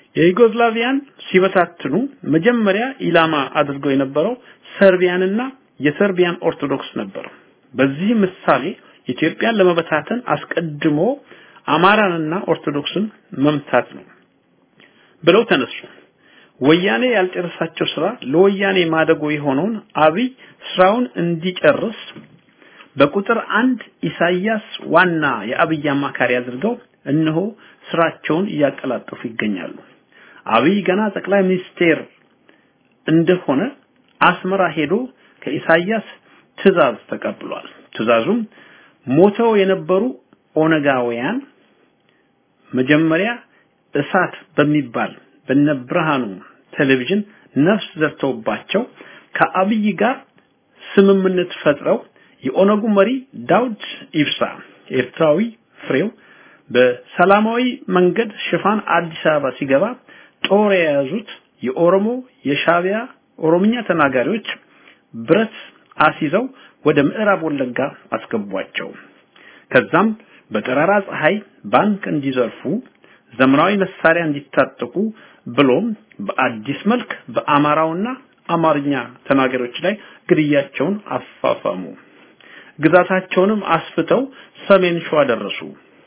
የዩጎዝላቪያን ሲበታትኑ መጀመሪያ ኢላማ አድርገው የነበረው ሰርቢያንና የሰርቢያን ኦርቶዶክስ ነበር። በዚህ ምሳሌ ኢትዮጵያን ለመበታተን አስቀድሞ አማራንና ኦርቶዶክስን መምታት ነው ብለው ተነሱ። ወያኔ ያልጨረሳቸው ስራ ለወያኔ ማደጎ የሆነውን አብይ ስራውን እንዲጨርስ በቁጥር አንድ ኢሳያስ ዋና የአብይ አማካሪ አድርገው እነሆ ስራቸውን እያቀላጠፉ ይገኛሉ። አብይ ገና ጠቅላይ ሚኒስቴር እንደሆነ አስመራ ሄዶ ከኢሳያስ ትዕዛዝ ተቀብሏል። ትዕዛዙም ሞተው የነበሩ ኦነጋውያን መጀመሪያ እሳት በሚባል በነብርሃኑ ቴሌቪዥን ነፍስ ዘርተውባቸው ከአብይ ጋር ስምምነት ፈጥረው የኦነጉ መሪ ዳውድ ኢብሳ ኤርትራዊ ፍሬው በሰላማዊ መንገድ ሽፋን አዲስ አበባ ሲገባ ጦር የያዙት የኦሮሞ የሻቢያ ኦሮምኛ ተናጋሪዎች ብረት አስይዘው ወደ ምዕራብ ወለጋ አስገቧቸው። ከዛም በጠራራ ፀሐይ ባንክ እንዲዘርፉ ዘመናዊ መሳሪያ እንዲታጠቁ ብሎም በአዲስ መልክ በአማራውና አማርኛ ተናጋሪዎች ላይ ግድያቸውን አፋፋሙ። ግዛታቸውንም አስፍተው ሰሜን ሸዋ ደረሱ።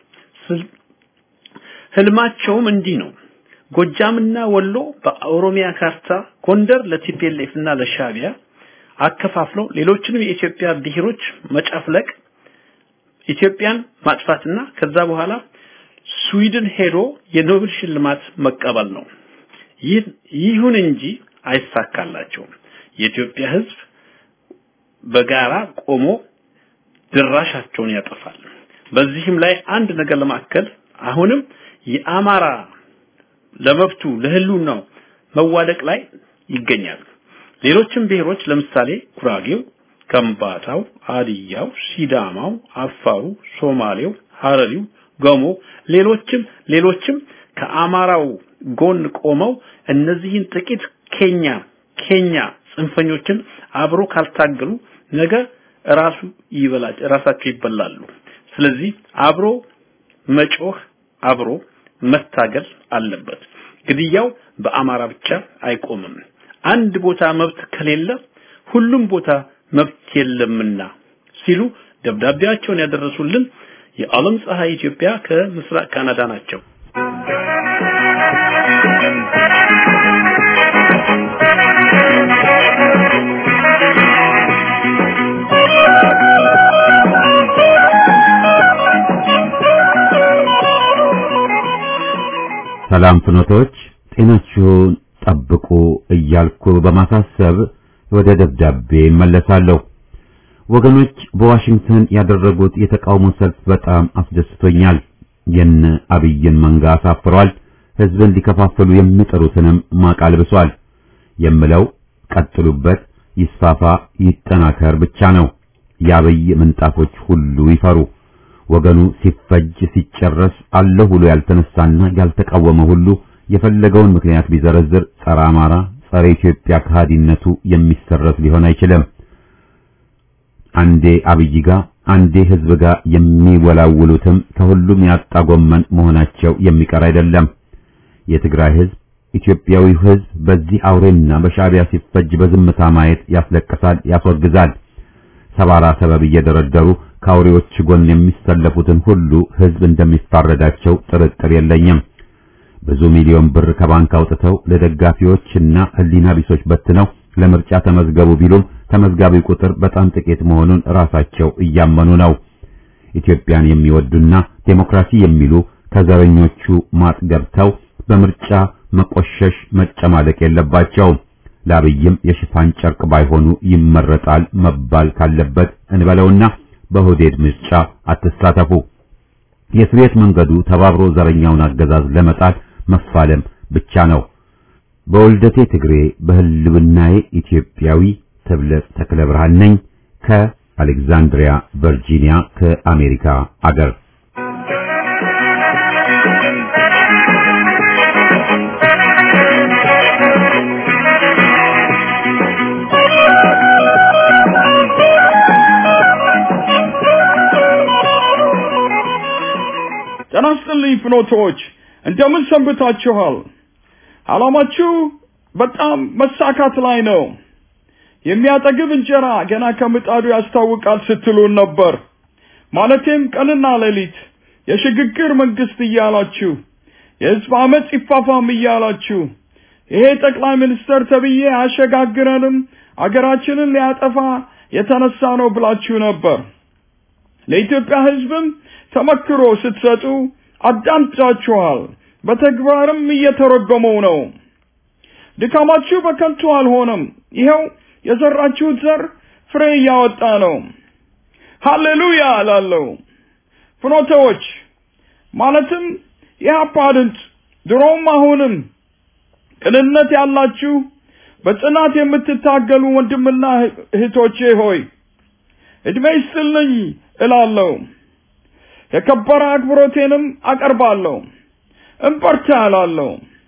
ህልማቸውም እንዲህ ነው። ጎጃምና ወሎ በኦሮሚያ ካርታ፣ ጎንደር ለቲፒኤልኤፍ እና ለሻቢያ አከፋፍለው ሌሎችንም የኢትዮጵያ ብሔሮች መጨፍለቅ፣ ኢትዮጵያን ማጥፋትና ከዛ በኋላ ስዊድን ሄዶ የኖቤል ሽልማት መቀበል ነው። ይሁን እንጂ አይሳካላቸውም። የኢትዮጵያ ሕዝብ በጋራ ቆሞ ድራሻቸውን ያጠፋል። በዚህም ላይ አንድ ነገር ለማከል አሁንም የአማራ ለመብቱ ለህልውናው መዋደቅ ላይ ይገኛል። ሌሎችም ብሔሮች ለምሳሌ ጉራጌው፣ ከምባታው፣ አድያው፣ ሲዳማው፣ አፋሩ፣ ሶማሌው፣ ሀረሪው፣ ገሞ ሌሎችም ሌሎችም ከአማራው ጎን ቆመው እነዚህን ጥቂት ኬኛ ኬኛ ጽንፈኞችን አብሮ ካልታገሉ ነገ ራሱ ይበላል ራሳቸው ይበላሉ። ስለዚህ አብሮ መጮህ አብሮ መታገል አለበት። ግድያው በአማራ ብቻ አይቆምም። አንድ ቦታ መብት ከሌለ ሁሉም ቦታ መብት የለምና ሲሉ ደብዳቤያቸውን ያደረሱልን የዓለም ፀሐይ ኢትዮጵያ ከምስራቅ ካናዳ ናቸው። ሰላም ፍኖቶች ጤናችሁን ጠብቁ እያልኩ በማሳሰብ ወደ ደብዳቤ እመለሳለሁ። ወገኖች በዋሽንግተን ያደረጉት የተቃውሞ ሰልፍ በጣም አስደስቶኛል። የነ አብይን መንጋ አሳፍሯል። ህዝብን ሊከፋፍሉ የሚጥሩትንም ማቃልብሷል። የምለው ቀጥሉበት፣ ይስፋፋ፣ ይጠናከር ብቻ ነው። የአብይ ምንጣፎች ሁሉ ይፈሩ። ወገኑ ሲፈጅ ሲጨረስ አለሁ ብሎ ያልተነሳና ያልተቃወመ ሁሉ የፈለገውን ምክንያት ቢዘረዝር ጸረ አማራ፣ ጸረ ኢትዮጵያ ከሃዲነቱ የሚሰረዝ ሊሆን አይችልም። አንዴ አብይ ጋር አንዴ ህዝብ ጋር የሚወላውሉትም ከሁሉም ያጣ ጎመን መሆናቸው የሚቀር አይደለም። የትግራይ ህዝብ ኢትዮጵያዊ ህዝብ በዚህ አውሬና በሻዕቢያ ሲፈጅ በዝምታ ማየት ያስለቅሳል፣ ያስወግዛል። ሰባራ ሰበብ እየደረደሩ ከአውሬዎች ጎን የሚሰለፉትን ሁሉ ህዝብ እንደሚፋረዳቸው ጥርጥር የለኝም። ብዙ ሚሊዮን ብር ከባንክ አውጥተው ለደጋፊዎችና ህሊና ቢሶች በትነው ለምርጫ ተመዝገቡ ቢሉም ተመዝጋቢ ቁጥር በጣም ጥቂት መሆኑን ራሳቸው እያመኑ ነው። ኢትዮጵያን የሚወዱና ዴሞክራሲ የሚሉ ከዘረኞቹ ማጥ ገብተው በምርጫ መቆሸሽ መጨማለቅ የለባቸውም። ለአብይም የሽፋን ጨርቅ ባይሆኑ ይመረጣል መባል ካለበት እንበለውና በሁዴድ ምርጫ አትሳተፉ። የስሬት መንገዱ ተባብሮ ዘረኛውን አገዛዝ ለመጣል መፋለም ብቻ ነው። በወልደቴ ትግሬ በህልውናዬ ኢትዮጵያዊ ተብለጽ ተክለ ብርሃን ነኝ ከአሌክዛንድሪያ ቨርጂኒያ ከአሜሪካ አገር። ጤና ይስጥልኝ ፍኖቶች፣ እንደምን ሰንብታችኋል? ዓላማችሁ በጣም መሳካት ላይ ነው። የሚያጠግብ እንጀራ ገና ከምጣዱ ያስታውቃል ስትሉን ነበር። ማለቴም ቀንና ሌሊት የሽግግር መንግስት እያላችሁ የህዝብ አመፅ ይፋፋም እያላችሁ ይሄ ጠቅላይ ሚኒስተር ተብዬ አያሸጋግረንም፣ አገራችንን ሊያጠፋ የተነሳ ነው ብላችሁ ነበር። ለኢትዮጵያ ህዝብም ተመክሮ ስትሰጡ አዳምጣችኋል። በተግባርም እየተረጎመው ነው። ድካማችሁ በከንቱ አልሆነም። ይኸው የዘራችሁት ዘር ፍሬ እያወጣ ነው። ሃሌሉያ እላለሁ። ፍኖተዎች ማለትም የሀፓ ድምፅ ድሮም አሁንም ቅንነት ያላችሁ በጽናት የምትታገሉ ወንድምና እህቶቼ ሆይ እድሜ ይስጥልኝ እላለሁ። የከበረ አክብሮቴንም አቀርባለሁ። እንበርታ እላለሁ።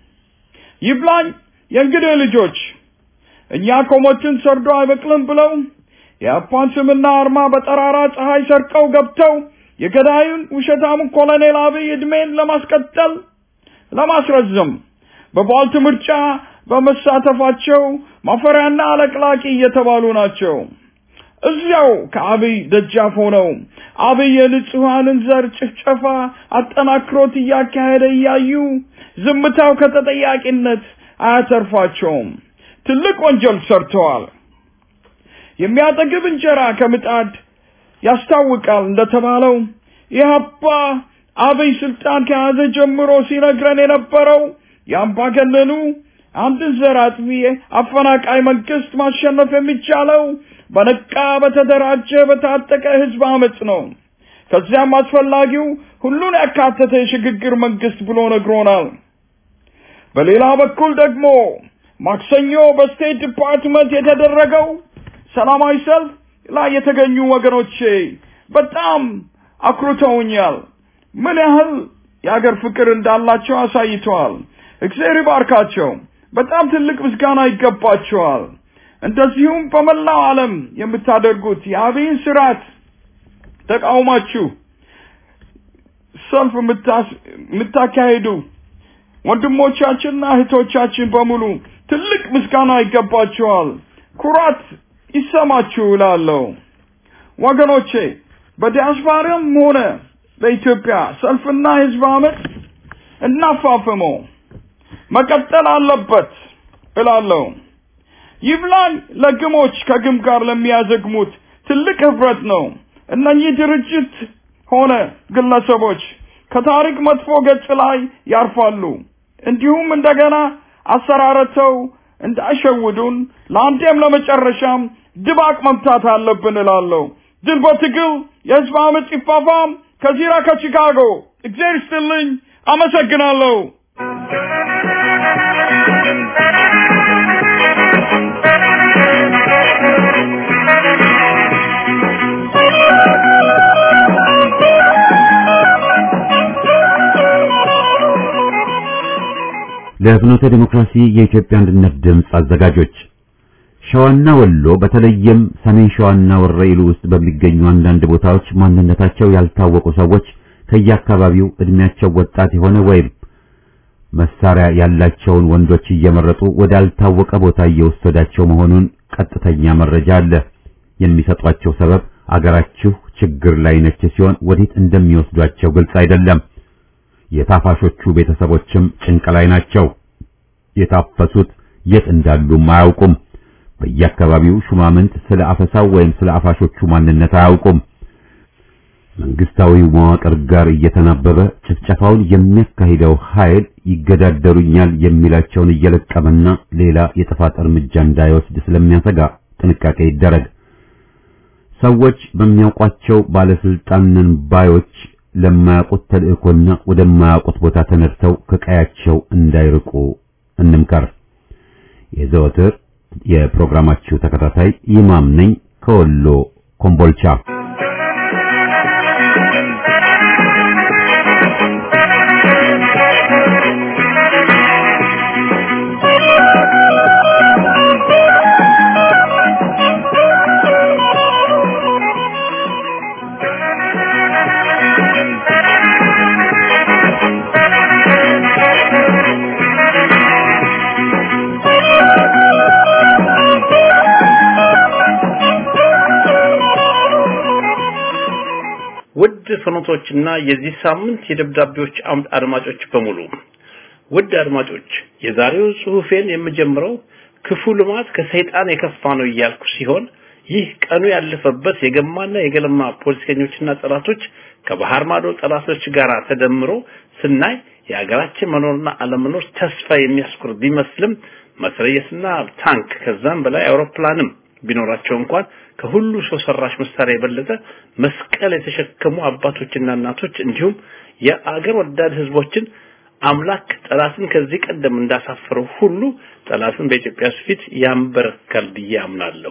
ይብላኝ የእንግዲህ ልጆች እኛ ኮሞችን ሰርዶ አይበቅልም ብለው የአፓን ስምና አርማ በጠራራ ፀሐይ ሰርቀው ገብተው የገዳዩን ውሸታሙን ኮሎኔል አብይ ዕድሜን ለማስቀጠል ለማስረዘም በቧልት ምርጫ በመሳተፋቸው ማፈሪያና አለቅላቂ እየተባሉ ናቸው። እዚያው ከአብይ ደጃፍ ሆነው አብይ የንጹሐንን ዘር ጭፍጨፋ አጠናክሮት እያካሄደ እያዩ ዝምታው ከተጠያቂነት አያተርፋቸውም። ትልቅ ወንጀል ሰርተዋል። የሚያጠግብ እንጀራ ከምጣድ ያስታውቃል እንደተባለው ኢህአፓ አብይ ስልጣን ከያዘ ጀምሮ ሲነግረን የነበረው የአምባገነኑ አንድን ዘር አጥፊ አፈናቃይ መንግስት ማሸነፍ የሚቻለው በነቃ በተደራጀ በታጠቀ ህዝብ አመፅ ነው። ከዚያም አስፈላጊው ሁሉን ያካተተ የሽግግር መንግስት ብሎ ነግሮናል። በሌላ በኩል ደግሞ ማክሰኞ በስቴት ዲፓርትመንት የተደረገው ሰላማዊ ሰልፍ ላይ የተገኙ ወገኖቼ በጣም አኩርተውኛል። ምን ያህል የአገር ፍቅር እንዳላቸው አሳይተዋል። እግዚአብሔር ይባርካቸው። በጣም ትልቅ ምስጋና ይገባቸዋል። እንደዚሁም በመላው ዓለም የምታደርጉት የአብይን ስርዓት ተቃውማችሁ ሰልፍ የምታካሄዱ ወንድሞቻችንና እህቶቻችን በሙሉ ትልቅ ምስጋና ይገባቸዋል። ኩራት ይሰማችሁ እላለሁ። ወገኖቼ በዲያስፖራም ሆነ በኢትዮጵያ ሰልፍና ህዝብ አመፅ እናፋፍመው መቀጠል አለበት እላለሁ። ይብላኝ ለግሞች ከግም ጋር ለሚያዘግሙት ትልቅ ህብረት ነው። እነኚህ ድርጅት ሆነ ግለሰቦች ከታሪክ መጥፎ ገጽ ላይ ያርፋሉ። እንዲሁም እንደገና አሰራረተው እንዳይሸውዱን ለአንዴም ለመጨረሻም ድባቅ መምታት አለብን እላለሁ። ድል በትግል የህዝብ አመፅ ይፋፋም። ከዚራ ከቺካጎ እግዚአብሔር ይስጥልኝ። አመሰግናለሁ። ለፍኖተ ዲሞክራሲ የኢትዮጵያ አንድነት ድምፅ አዘጋጆች ሸዋና ወሎ በተለይም ሰሜን ሸዋና ወረኢሉ ውስጥ በሚገኙ አንዳንድ ቦታዎች ማንነታቸው ያልታወቁ ሰዎች ከየአካባቢው እድሜያቸው ወጣት የሆነ ወይም መሳሪያ ያላቸውን ወንዶች እየመረጡ ወዳልታወቀ ቦታ እየወሰዳቸው መሆኑን ቀጥተኛ መረጃ አለ። የሚሰጧቸው ሰበብ አገራችሁ ችግር ላይ ነች ሲሆን ወዴት እንደሚወስዷቸው ግልጽ አይደለም። የታፋሾቹ ቤተሰቦችም ጭንቅ ላይ ናቸው። የታፈሱት የት እንዳሉም አያውቁም። በየአካባቢው ሹማምንት ስለ አፈሳው ወይም ስለ አፋሾቹ ማንነት አያውቁም። መንግስታዊው መዋቅር ጋር እየተናበበ ጭፍጨፋውን የሚያካሂደው ኃይል ይገዳደሩኛል የሚላቸውን እየለቀመና ሌላ የጥፋት እርምጃ እንዳይወስድ ስለሚያሰጋ ጥንቃቄ ይደረግ። ሰዎች በሚያውቋቸው ባለስልጣንን ባዮች ለማያውቁት ተልእኮና ወደማያውቁት ቦታ ተነድተው ከቀያቸው እንዳይርቁ እንምከር። የዘወትር የፕሮግራማችሁ ተከታታይ ይማም ነኝ ከወሎ ኮምቦልቻ። ውድ ፍኖቶችና የዚህ ሳምንት የደብዳቤዎች አምድ አድማጮች በሙሉ ውድ አድማጮች የዛሬው ጽሑፌን የምጀምረው ክፉ ልማት ከሰይጣን የከፋ ነው እያልኩ ሲሆን ይህ ቀኑ ያለፈበት የገማና የገለማ ፖለቲከኞችና ጠላቶች ከባህር ማዶ ጠላቶች ጋር ተደምሮ ስናይ የሀገራችን መኖርና አለመኖር ተስፋ የሚያስኩር ቢመስልም መትረየስና ታንክ ከዛም በላይ አውሮፕላንም ቢኖራቸው እንኳን ከሁሉ ሰው ሰራሽ መሳሪያ የበለጠ መስቀል የተሸከሙ አባቶችና እናቶች እንዲሁም የአገር ወዳድ ህዝቦችን አምላክ ጠላትን ከዚህ ቀደም እንዳሳፈረው ሁሉ ጠላትን በኢትዮጵያ ፊት ያንበረካል ብዬ አምናለሁ።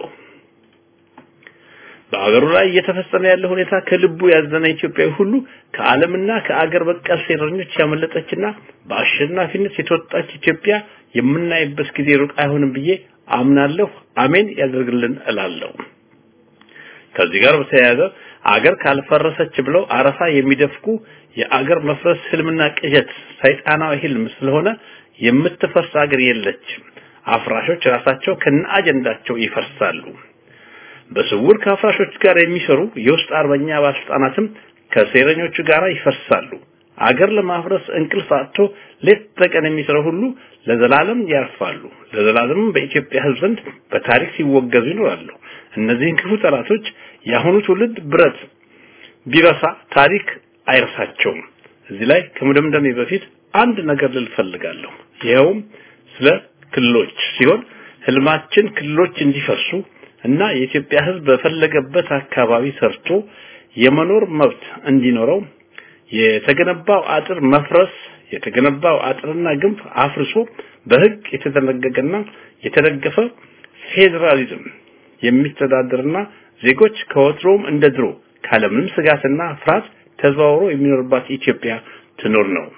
በአገሩ ላይ እየተፈጸመ ያለው ሁኔታ ከልቡ ያዘነ ኢትዮጵያዊ ሁሉ ከዓለምና ከአገር በቀል ሴረኞች ያመለጠችና በአሸናፊነት የተወጣች ኢትዮጵያ የምናይበት ጊዜ ሩቅ አይሆንም ብዬ አምናለሁ። አሜን ያደርግልን እላለሁ። ከዚህ ጋር በተያያዘ አገር ካልፈረሰች ብለው አረፋ የሚደፍቁ የአገር መፍረስ ህልምና ቅዠት ሰይጣናዊ ህልም ስለሆነ የምትፈርስ አገር የለችም። አፍራሾች ራሳቸው ከነ አጀንዳቸው ይፈርሳሉ። በስውር ከአፍራሾች ጋር የሚሰሩ የውስጥ አርበኛ ባለስልጣናትም ከሴረኞቹ ጋር ይፈርሳሉ። አገር ለማፍረስ እንቅልፍ አጥቶ ሌት ተቀን የሚሰሩ ሁሉ ለዘላለም ያርፋሉ። ለዘላለምም በኢትዮጵያ ህዝብ ዘንድ በታሪክ ሲወገዙ ይኖራሉ። እነዚህን ክፉ ጠላቶች የአሁኑ ትውልድ ብረት ቢረሳ ታሪክ አይረሳቸውም። እዚህ ላይ ከመደምደሜ በፊት አንድ ነገር ልል ፈልጋለሁ። ይኸውም ስለ ክልሎች ሲሆን ህልማችን ክልሎች እንዲፈርሱ እና የኢትዮጵያ ህዝብ በፈለገበት አካባቢ ሰርቶ የመኖር መብት እንዲኖረው የተገነባው አጥር መፍረስ የተገነባው አጥርና ግንብ አፍርሶ በህግ የተደነገገና የተደገፈ ፌዴራሊዝም የሚተዳደርና ዜጎች ከወትሮም እንደ ድሮ ካለምንም ስጋትና ፍርሃት ተዘዋውሮ የሚኖርባት ኢትዮጵያ ትኖር ነው።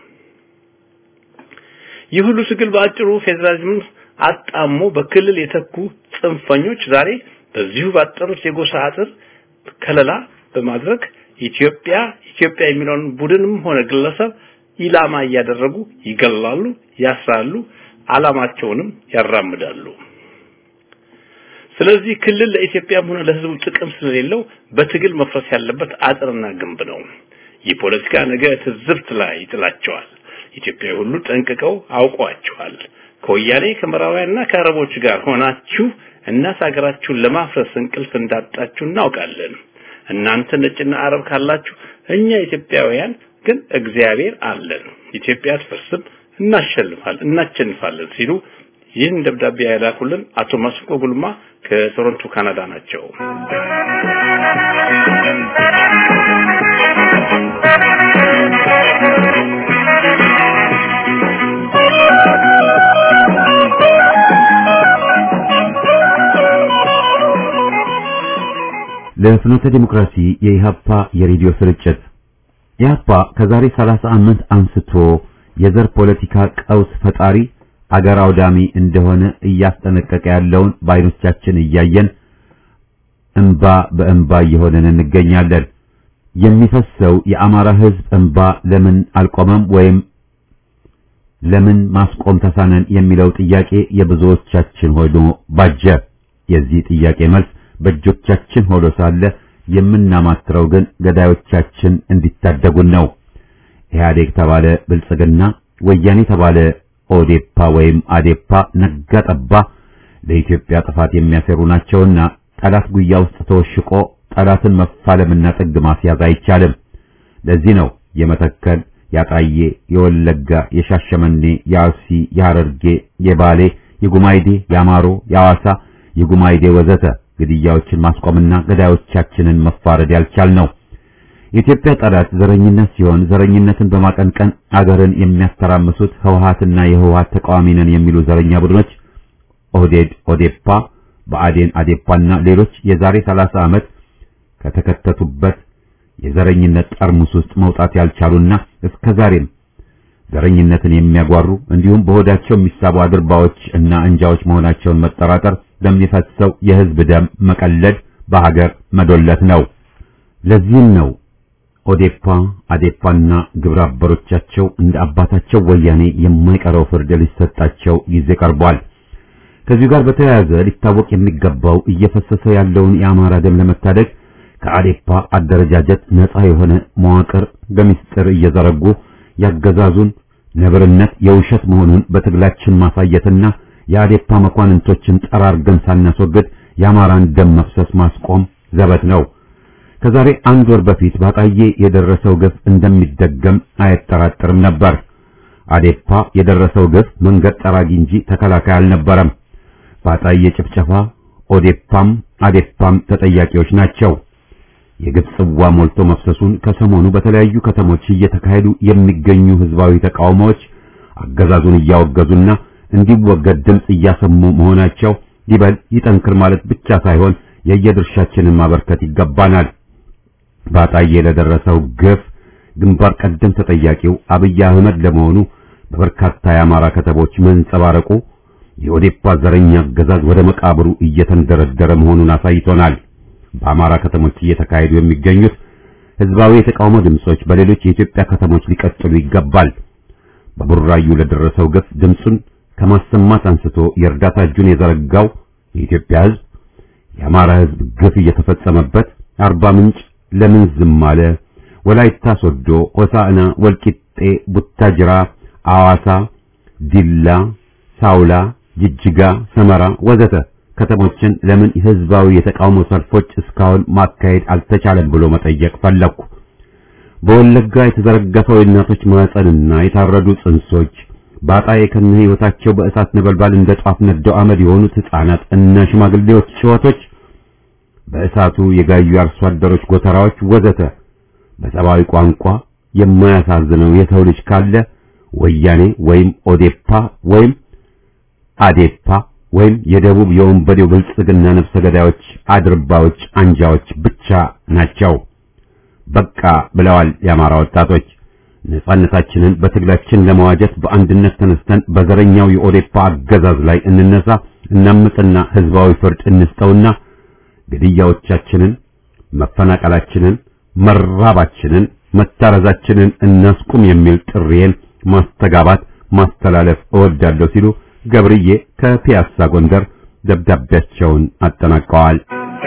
ይህ ሁሉ ትግል በአጭሩ ፌዴራሊዝምን አጣሞ በክልል የተኩ ጽንፈኞች ዛሬ በዚሁ ባጠሩት የጎሳ አጥር ከለላ በማድረግ ኢትዮጵያ ኢትዮጵያ የሚለውን ቡድንም ሆነ ግለሰብ ኢላማ እያደረጉ ይገላሉ፣ ያስራሉ፣ አላማቸውንም ያራምዳሉ። ስለዚህ ክልል ለኢትዮጵያም ሆነ ለህዝቡ ጥቅም ስለሌለው በትግል መፍረስ ያለበት አጥርና ግንብ ነው። ይህ ፖለቲካ ነገ ትዝብት ላይ ይጥላቸዋል። ኢትዮጵያዊ ሁሉ ጠንቅቀው አውቋቸዋል። ከወያኔ ከምዕራባውያንና ከአረቦች ጋር ሆናችሁ እናት ሀገራችሁን ለማፍረስ እንቅልፍ እንዳጣችሁ እናውቃለን። እናንተ ነጭና አረብ ካላችሁ እኛ ኢትዮጵያውያን ግን እግዚአብሔር አለን። ኢትዮጵያ አትፈርስም፣ እናሸንፋለን እናሸንፋለን ሲሉ ይህን ደብዳቤ ያላኩልን አቶ መስኮ ጉልማ ከቶሮንቶ ካናዳ ናቸው። ለፍኖተ ዲሞክራሲ የኢሃፓ የሬዲዮ ስርጭት ኢሃፓ ከዛሬ 30 ዓመት አንስቶ የዘር ፖለቲካ ቀውስ ፈጣሪ አገር አውዳሚ እንደሆነ እያስጠነቀቀ ያለውን በዓይኖቻችን እያየን እንባ በእንባ እየሆነን እንገኛለን። የሚፈሰው የአማራ ሕዝብ እንባ ለምን አልቆመም ወይም ለምን ማስቆም ተሳነን የሚለው ጥያቄ የብዙዎቻችን ሆኖ ባጀ። የዚህ ጥያቄ መልስ በእጆቻችን ሆኖ ሳለ የምናማትረው ግን ገዳዮቻችን እንዲታደጉን ነው። ኢህአዴግ ተባለ ብልጽግና፣ ወያኔ ተባለ ኦዴፓ ወይም አዴፓ ነጋ ጠባ ለኢትዮጵያ ጥፋት የሚያሰሩ ናቸውና ጠላት ጉያ ውስጥ ተወሽቆ ጠላትን መፋለምና ጥግ ማስያዝ አይቻልም። ለዚህ ነው የመተከል፣ ያጣዬ፣ የወለጋ፣ የሻሸመኔ፣ የአርሲ፣ የሐረርጌ፣ የባሌ፣ የጉማይዴ፣ የአማሮ፣ የሐዋሳ፣ የጉማይዴ ወዘተ ግድያዎችን ማስቆምና ገዳዮቻችንን መፋረድ ያልቻል ነው። የኢትዮጵያ ጠላት ዘረኝነት ሲሆን ዘረኝነትን በማቀንቀን አገርን የሚያስተራምሱት ህወሓትና የህወሓት ተቃዋሚ ነን የሚሉ ዘረኛ ቡድኖች ኦህዴድ፣ ኦዴፓ፣ ብአዴን፣ አዴፓና ሌሎች የዛሬ 30 ዓመት ከተከተቱበት የዘረኝነት ጠርሙስ ውስጥ መውጣት ያልቻሉና እስከ ዛሬም ዘረኝነትን የሚያጓሩ እንዲሁም በሆዳቸው የሚሳቡ አድርባዎች እና እንጃዎች መሆናቸውን መጠራጠር ለሚፈሰው የህዝብ ደም መቀለድ በሀገር መዶለት ነው። ለዚህም ነው ኦዴፓ፣ አዴፓና ግብረ አበሮቻቸው እንደ አባታቸው ወያኔ የማይቀረው ፍርድ ሊሰጣቸው ጊዜ ቀርቧል። ከዚሁ ጋር በተያያዘ ሊታወቅ የሚገባው እየፈሰሰ ያለውን የአማራ ደም ለመታደግ ከአዴፓ አደረጃጀት ነፃ የሆነ መዋቅር በሚስጥር እየዘረጉ ያገዛዙን ነብርነት የውሸት መሆኑን በትግላችን ማሳየትና የአዴፓ መኳንንቶችን ጠራርገን ሳናስወግድ የአማራን ደም መፍሰስ ማስቆም ዘበት ነው። ከዛሬ አንድ ወር በፊት ባጣዬ የደረሰው ግፍ እንደሚደገም አያጠራጥርም ነበር። አዴፓ የደረሰው ግፍ መንገድ ጠራጊ እንጂ ተከላካይ አልነበረም። ባጣዬ ጭፍጨፋ ኦዴፓም አዴፓም ተጠያቂዎች ናቸው። የግፍ ጽዋ ሞልቶ መፍሰሱን ከሰሞኑ በተለያዩ ከተሞች እየተካሄዱ የሚገኙ ህዝባዊ ተቃውሞዎች አገዛዙን እያወገዙና እንዲወገድ ድምፅ እያሰሙ መሆናቸው ይበል ይጠንክር ማለት ብቻ ሳይሆን የየድርሻችንን ማበርከት ይገባናል። ባጣዬ ለደረሰው ግፍ ግንባር ቀደም ተጠያቂው አብይ አህመድ ለመሆኑ በበርካታ የአማራ ከተሞች መንጸባረቁ የኦዴፓ ዘረኛ አገዛዝ ወደ መቃብሩ እየተንደረደረ መሆኑን አሳይቶናል። በአማራ ከተሞች እየተካሄዱ የሚገኙት ህዝባዊ የተቃውሞ ድምጾች በሌሎች የኢትዮጵያ ከተሞች ሊቀጥሉ ይገባል። በቡራዩ ለደረሰው ግፍ ድምጹን ከማሰማት አንስቶ የእርዳታ እጁን የዘረጋው የኢትዮጵያ ህዝብ የአማራ ህዝብ ግፍ እየተፈጸመበት አርባ ምንጭ ለምን ዝም አለ? ወላይታ ሶዶ፣ ሆሳዕና፣ ወልቂጤ፣ ቡታጅራ፣ አዋሳ፣ ዲላ፣ ሳውላ፣ ጅጅጋ፣ ሰመራ ወዘተ ከተሞችን ለምን ህዝባዊ የተቃውሞ ሰልፎች እስካሁን ማካሄድ አልተቻለም ብሎ መጠየቅ ፈለኩ። በወለጋ የተዘረገፈው የእናቶች ማህፀንና የታረዱ ጽንሶች ባጣዬ ከነ ህይወታቸው በእሳት ነበልባል እንደ ጧፍ ነደው አመድ የሆኑት ህፃናት እና ሽማግሌዎች ጭወቶች በእሳቱ የጋዩ አርሶ አደሮች ጎተራዎች ወዘተ በሰብአዊ ቋንቋ የማያሳዝነው የሰው ልጅ ካለ ወያኔ ወይም ኦዴፓ ወይም አዴፓ ወይም የደቡብ የወንበዴው ብልጽግና ነፍሰ ገዳዮች አድርባዎች አንጃዎች ብቻ ናቸው። በቃ ብለዋል የአማራ ወጣቶች። ነጻነታችንን በትግላችን ለመዋጀት በአንድነት ተነስተን በዘረኛው የኦዴፓ አገዛዝ ላይ እንነሳ፣ እናምጥና ህዝባዊ ፍርድ እንስጠውና ግድያዎቻችንን፣ መፈናቀላችንን፣ መራባችንን፣ መታረዛችንን እናስቁም የሚል ጥሪዬን ማስተጋባት ማስተላለፍ እወዳለሁ ሲሉ ገብርዬ ከፒያሳ ጎንደር ደብዳቤያቸውን አጠናቀዋል።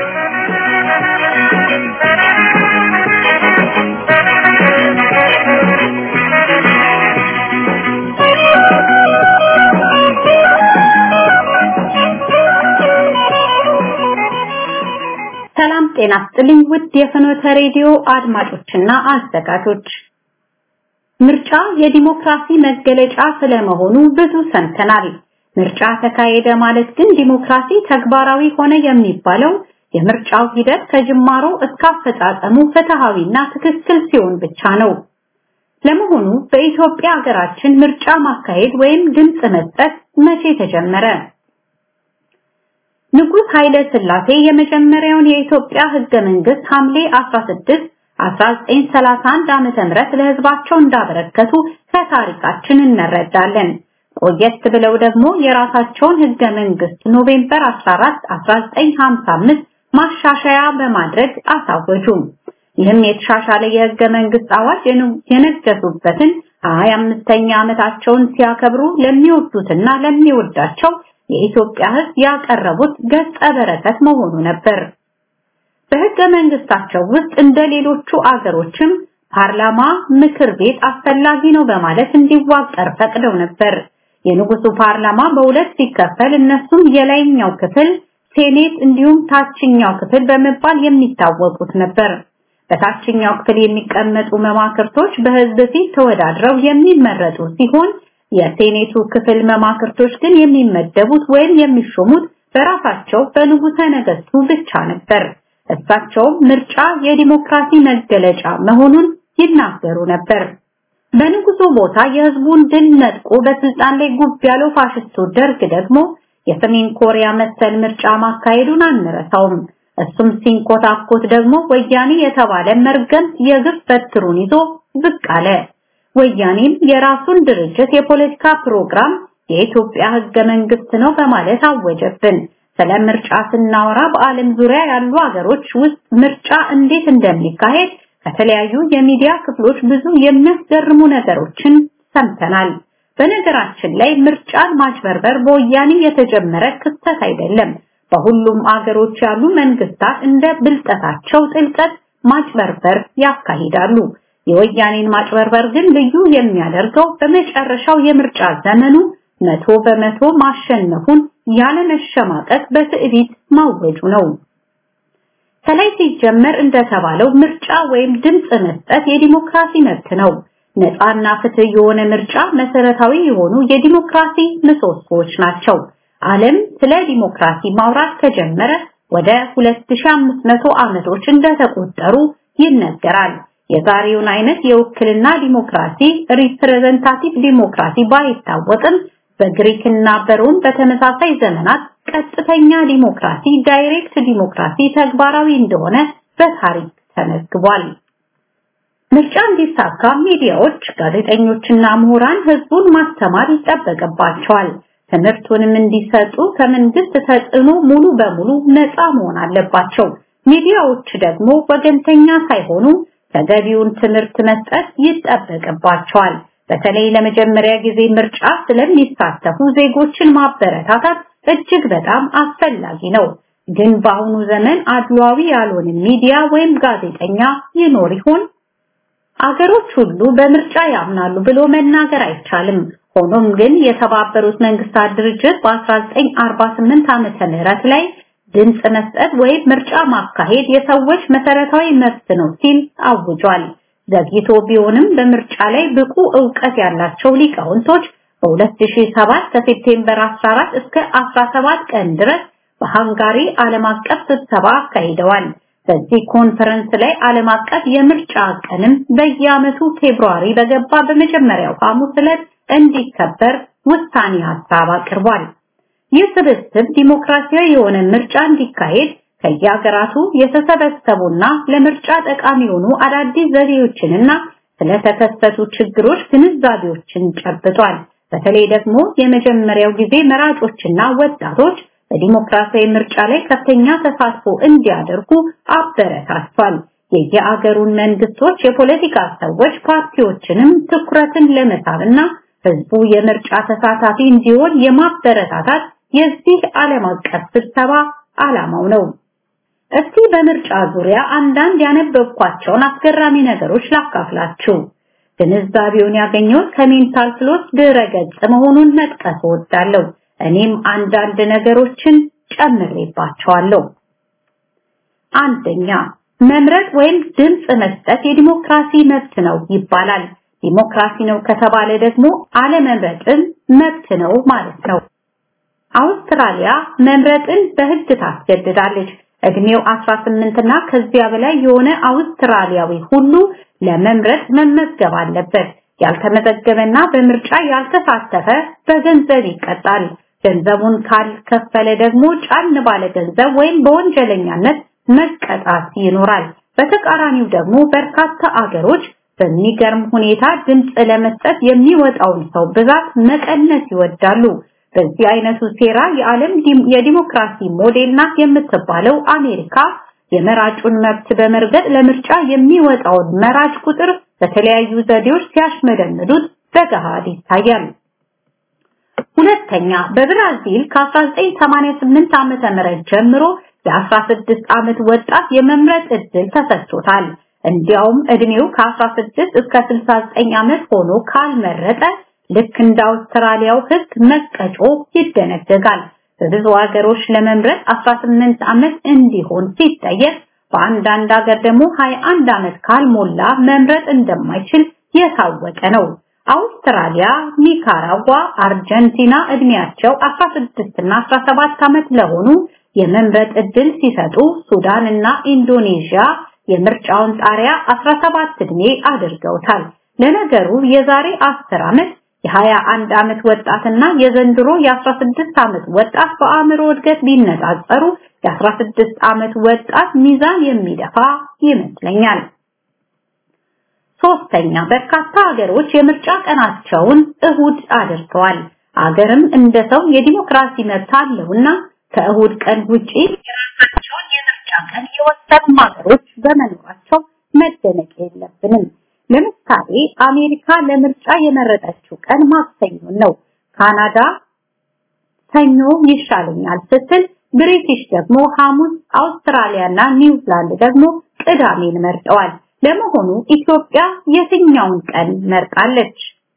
ሰላም ጤና ስጥልኝ ውድ የፍኖተ ሬዲዮ አድማጮችና አዘጋጆች ምርጫ የዲሞክራሲ መገለጫ ስለመሆኑ ብዙ ሰምተናል። ምርጫ ተካሄደ ማለት ግን ዲሞክራሲ ተግባራዊ ሆነ የሚባለው የምርጫው ሂደት ከጅማሮ እስከ አፈጻጸሙ ፍትሃዊና ትክክል ሲሆን ብቻ ነው። ለመሆኑ በኢትዮጵያ ሀገራችን ምርጫ ማካሄድ ወይም ድምፅ መስጠት መቼ ተጀመረ? ንጉስ ኃይለ ሥላሴ የመጀመሪያውን የኢትዮጵያ ህገ መንግስት ሐምሌ 16 1931 ዓመተ ምህረት ለህዝባቸው እንዳበረከቱ ከታሪካችን እንረዳለን። ቆየት ብለው ደግሞ የራሳቸውን ህገ መንግስት ኖቬምበር 14 1955 ማሻሻያ በማድረግ አሳወጁ። ይህም የተሻሻለ የህገ መንግስት አዋጅ የነገሱበትን 25ኛ ዓመታቸውን ሲያከብሩ ለሚወዱትና ለሚወዳቸው የኢትዮጵያ ህዝብ ያቀረቡት ገጸ በረከት መሆኑ ነበር። በህገ መንግስታቸው ውስጥ እንደ ሌሎቹ አገሮችም ፓርላማ፣ ምክር ቤት አስፈላጊ ነው በማለት እንዲዋቀር ፈቅደው ነበር። የንጉሱ ፓርላማ በሁለት ሲከፈል እነሱም የላይኛው ክፍል ሴኔት እንዲሁም ታችኛው ክፍል በመባል የሚታወቁት ነበር። በታችኛው ክፍል የሚቀመጡ መማክርቶች በህዝብ ፊት ተወዳድረው የሚመረጡ ሲሆን የሴኔቱ ክፍል መማክርቶች ግን የሚመደቡት ወይም የሚሾሙት በራሳቸው በንጉሠ ነገስቱ ብቻ ነበር። እሳቸውም ምርጫ የዲሞክራሲ መገለጫ መሆኑን ይናገሩ ነበር። በንጉሱ ቦታ የህዝቡን ድል ነጥቆ በስልጣን ላይ ጉብ ያለው ፋሽስቱ ደርግ ደግሞ የሰሜን ኮሪያ መሰል ምርጫ ማካሄዱን አንረሳውም። እሱም ሲንኮታኮት ደግሞ ወያኔ የተባለ መርገምት የግፍ በትሩን ይዞ ብቅ አለ። ወያኔም የራሱን ድርጅት የፖለቲካ ፕሮግራም የኢትዮጵያ ህገ መንግስት ነው በማለት አወጀብን። ስለ ምርጫ ስናወራ በዓለም ዙሪያ ያሉ ሀገሮች ውስጥ ምርጫ እንዴት እንደሚካሄድ ከተለያዩ የሚዲያ ክፍሎች ብዙ የሚያስገርሙ ነገሮችን ሰምተናል። በነገራችን ላይ ምርጫን ማጭበርበር በወያኔ የተጀመረ ክስተት አይደለም። በሁሉም አገሮች ያሉ መንግስታት እንደ ብልጠታቸው ጥልቀት ማጭበርበር ያካሂዳሉ። የወያኔን ማጭበርበር ግን ልዩ የሚያደርገው በመጨረሻው የምርጫ ዘመኑ መቶ በመቶ ማሸነፉን ያለመሸማቀቅ በትዕቢት ማወጁ ነው። ከላይ ሲጀመር እንደተባለው ምርጫ ወይም ድምፅ መስጠት የዲሞክራሲ መብት ነው። ነፃና ፍትህ የሆነ ምርጫ መሰረታዊ የሆኑ የዲሞክራሲ ምሰሶዎች ናቸው። ዓለም ስለ ዲሞክራሲ ማውራት ከጀመረ ወደ 2500 ዓመቶች እንደተቆጠሩ ይነገራል። የዛሬውን አይነት የውክልና ዲሞክራሲ ሪፕሬዘንታቲቭ ዲሞክራሲ ባይታወቅም በግሪክና በሮም በተመሳሳይ ዘመናት ቀጥተኛ ዲሞክራሲ ዳይሬክት ዲሞክራሲ ተግባራዊ እንደሆነ በታሪክ ተመዝግቧል። ምርጫ እንዲሳካ ሚዲያዎች፣ ጋዜጠኞችና ምሁራን ህዝቡን ማስተማር ይጠበቅባቸዋል። ትምህርቱንም እንዲሰጡ ከመንግስት ተጽዕኖ ሙሉ በሙሉ ነፃ መሆን አለባቸው። ሚዲያዎች ደግሞ ወገንተኛ ሳይሆኑ ተገቢውን ትምህርት መስጠት ይጠበቅባቸዋል። በተለይ ለመጀመሪያ ጊዜ ምርጫ ስለሚሳተፉ ዜጎችን ማበረታታት እጅግ በጣም አስፈላጊ ነው። ግን በአሁኑ ዘመን አድሏዊ ያልሆነ ሚዲያ ወይም ጋዜጠኛ ይኖር ይሆን? አገሮች ሁሉ በምርጫ ያምናሉ ብሎ መናገር አይቻልም። ሆኖም ግን የተባበሩት መንግስታት ድርጅት በ1948 ዓመተ ምህረት ላይ ድምፅ መስጠት ወይም ምርጫ ማካሄድ የሰዎች መሰረታዊ መብት ነው ሲል አውጇል። ዘግይቶ ቢሆንም በምርጫ ላይ ብቁ ዕውቀት ያላቸው ሊቃውንቶች በ2007 ከሴፕቴምበር 14 እስከ 17 ቀን ድረስ በሃንጋሪ ዓለም አቀፍ ስብሰባ አካሂደዋል። በዚህ ኮንፈረንስ ላይ ዓለም አቀፍ የምርጫ ቀንም በየዓመቱ ፌብሩዋሪ በገባ በመጀመሪያው ሐሙስ ዕለት እንዲከበር ውሳኔ ሀሳብ አቅርቧል። ይህ ስብስብ ዲሞክራሲያዊ የሆነ ምርጫ እንዲካሄድ ከየሀገራቱ የተሰበሰቡና ለምርጫ ጠቃሚ የሆኑ አዳዲስ ዘዴዎችንና ስለተከሰቱ ችግሮች ግንዛቤዎችን ጨብጧል። በተለይ ደግሞ የመጀመሪያው ጊዜ መራጮችና ወጣቶች በዲሞክራሲያዊ ምርጫ ላይ ከፍተኛ ተሳትፎ እንዲያደርጉ አበረታቷል። የየአገሩን መንግስቶች፣ የፖለቲካ ሰዎች፣ ፓርቲዎችንም ትኩረትን ለመሳብና ህዝቡ የምርጫ ተሳታፊ እንዲሆን የማበረታታት የዚህ ዓለም አቀፍ ስብሰባ ዓላማው ነው። እስቲ በምርጫ ዙሪያ አንዳንድ ያነበብኳቸውን አስገራሚ ነገሮች ላካፍላችሁ። ግንዛቤውን ያገኘሁት ከሜንታል ፍሎስ ድረ-ገጽ መሆኑን መጥቀስ እወዳለሁ። እኔም አንዳንድ ነገሮችን ጨምሬባቸዋለሁ። አንደኛ መምረጥ ወይም ድምፅ መስጠት የዲሞክራሲ መብት ነው ይባላል። ዲሞክራሲ ነው ከተባለ ደግሞ አለመምረጥን መብት ነው ማለት ነው። አውስትራሊያ መምረጥን በህግ ታስገድዳለች። እድሜው 18 እና ከዚያ በላይ የሆነ አውስትራሊያዊ ሁሉ ለመምረጥ መመዝገብ አለበት። ያልተመዘገበና በምርጫ ያልተሳተፈ በገንዘብ ይቀጣል። ገንዘቡን ካልከፈለ ደግሞ ጫን ባለ ገንዘብ ወይም በወንጀለኛነት መቀጣት ይኖራል። በተቃራኒው ደግሞ በርካታ አገሮች በሚገርም ሁኔታ ድምፅ ለመስጠት የሚወጣውን ሰው ብዛት መቀነስ ይወዳሉ። በዚህ አይነቱ ሴራ የዓለም የዲሞክራሲ ሞዴል ናት የምትባለው አሜሪካ የመራጩን መብት በመርገጥ ለምርጫ የሚወጣውን መራጭ ቁጥር በተለያዩ ዘዴዎች ሲያሽመደምዱት በገሃድ ይታያል። ሁለተኛ በብራዚል ከ1988 ዓመተ ምህረት ጀምሮ የ16 ዓመት ወጣት የመምረጥ እድል ተሰጥቶታል። እንዲያውም እድሜው ከ16 እስከ 69 ዓመት ሆኖ ካልመረጠ ልክ እንደ አውስትራሊያው ሕግ መቀጮ ይደነገጋል። በብዙ ሀገሮች ለመምረጥ 18 ዓመት እንዲሆን ሲጠየቅ በአንዳንድ ሀገር ደግሞ 21 ዓመት ካልሞላ መምረጥ እንደማይችል የታወቀ ነው። አውስትራሊያ፣ ኒካራጓ፣ አርጀንቲና እድሜያቸው 16 እና 17 ዓመት ለሆኑ የመምረጥ እድል ሲሰጡ ሱዳን እና ኢንዶኔዥያ የምርጫውን ጣሪያ 17 እድሜ አድርገውታል። ለነገሩ የዛሬ 10 ዓመት የ21 ዓመት ወጣትና የዘንድሮ የ16 ዓመት ወጣት በአእምሮ እድገት ቢነጻጸሩ የ16 ዓመት ወጣት ሚዛን የሚደፋ ይመስለኛል። ሶስተኛ በርካታ ሀገሮች የምርጫ ቀናቸውን እሁድ አድርገዋል። አገርም እንደ ሰው የዲሞክራሲ መብት አለውና ከእሁድ ቀን ውጪ የራሳቸውን የምርጫ ቀን የወሰኑ ሀገሮች በመኖራቸው መደነቅ የለብንም። ለምሳሌ አሜሪካ ለምርጫ የመረጠችው ቀን ማክሰኞ ነው። ካናዳ ሰኞ ይሻለኛል ስትል፣ ብሪቲሽ ደግሞ ሐሙስ፣ አውስትራሊያና ኒውዚላንድ ደግሞ ቅዳሜን መርጠዋል። ለመሆኑ ኢትዮጵያ የትኛውን ቀን መርጣለች?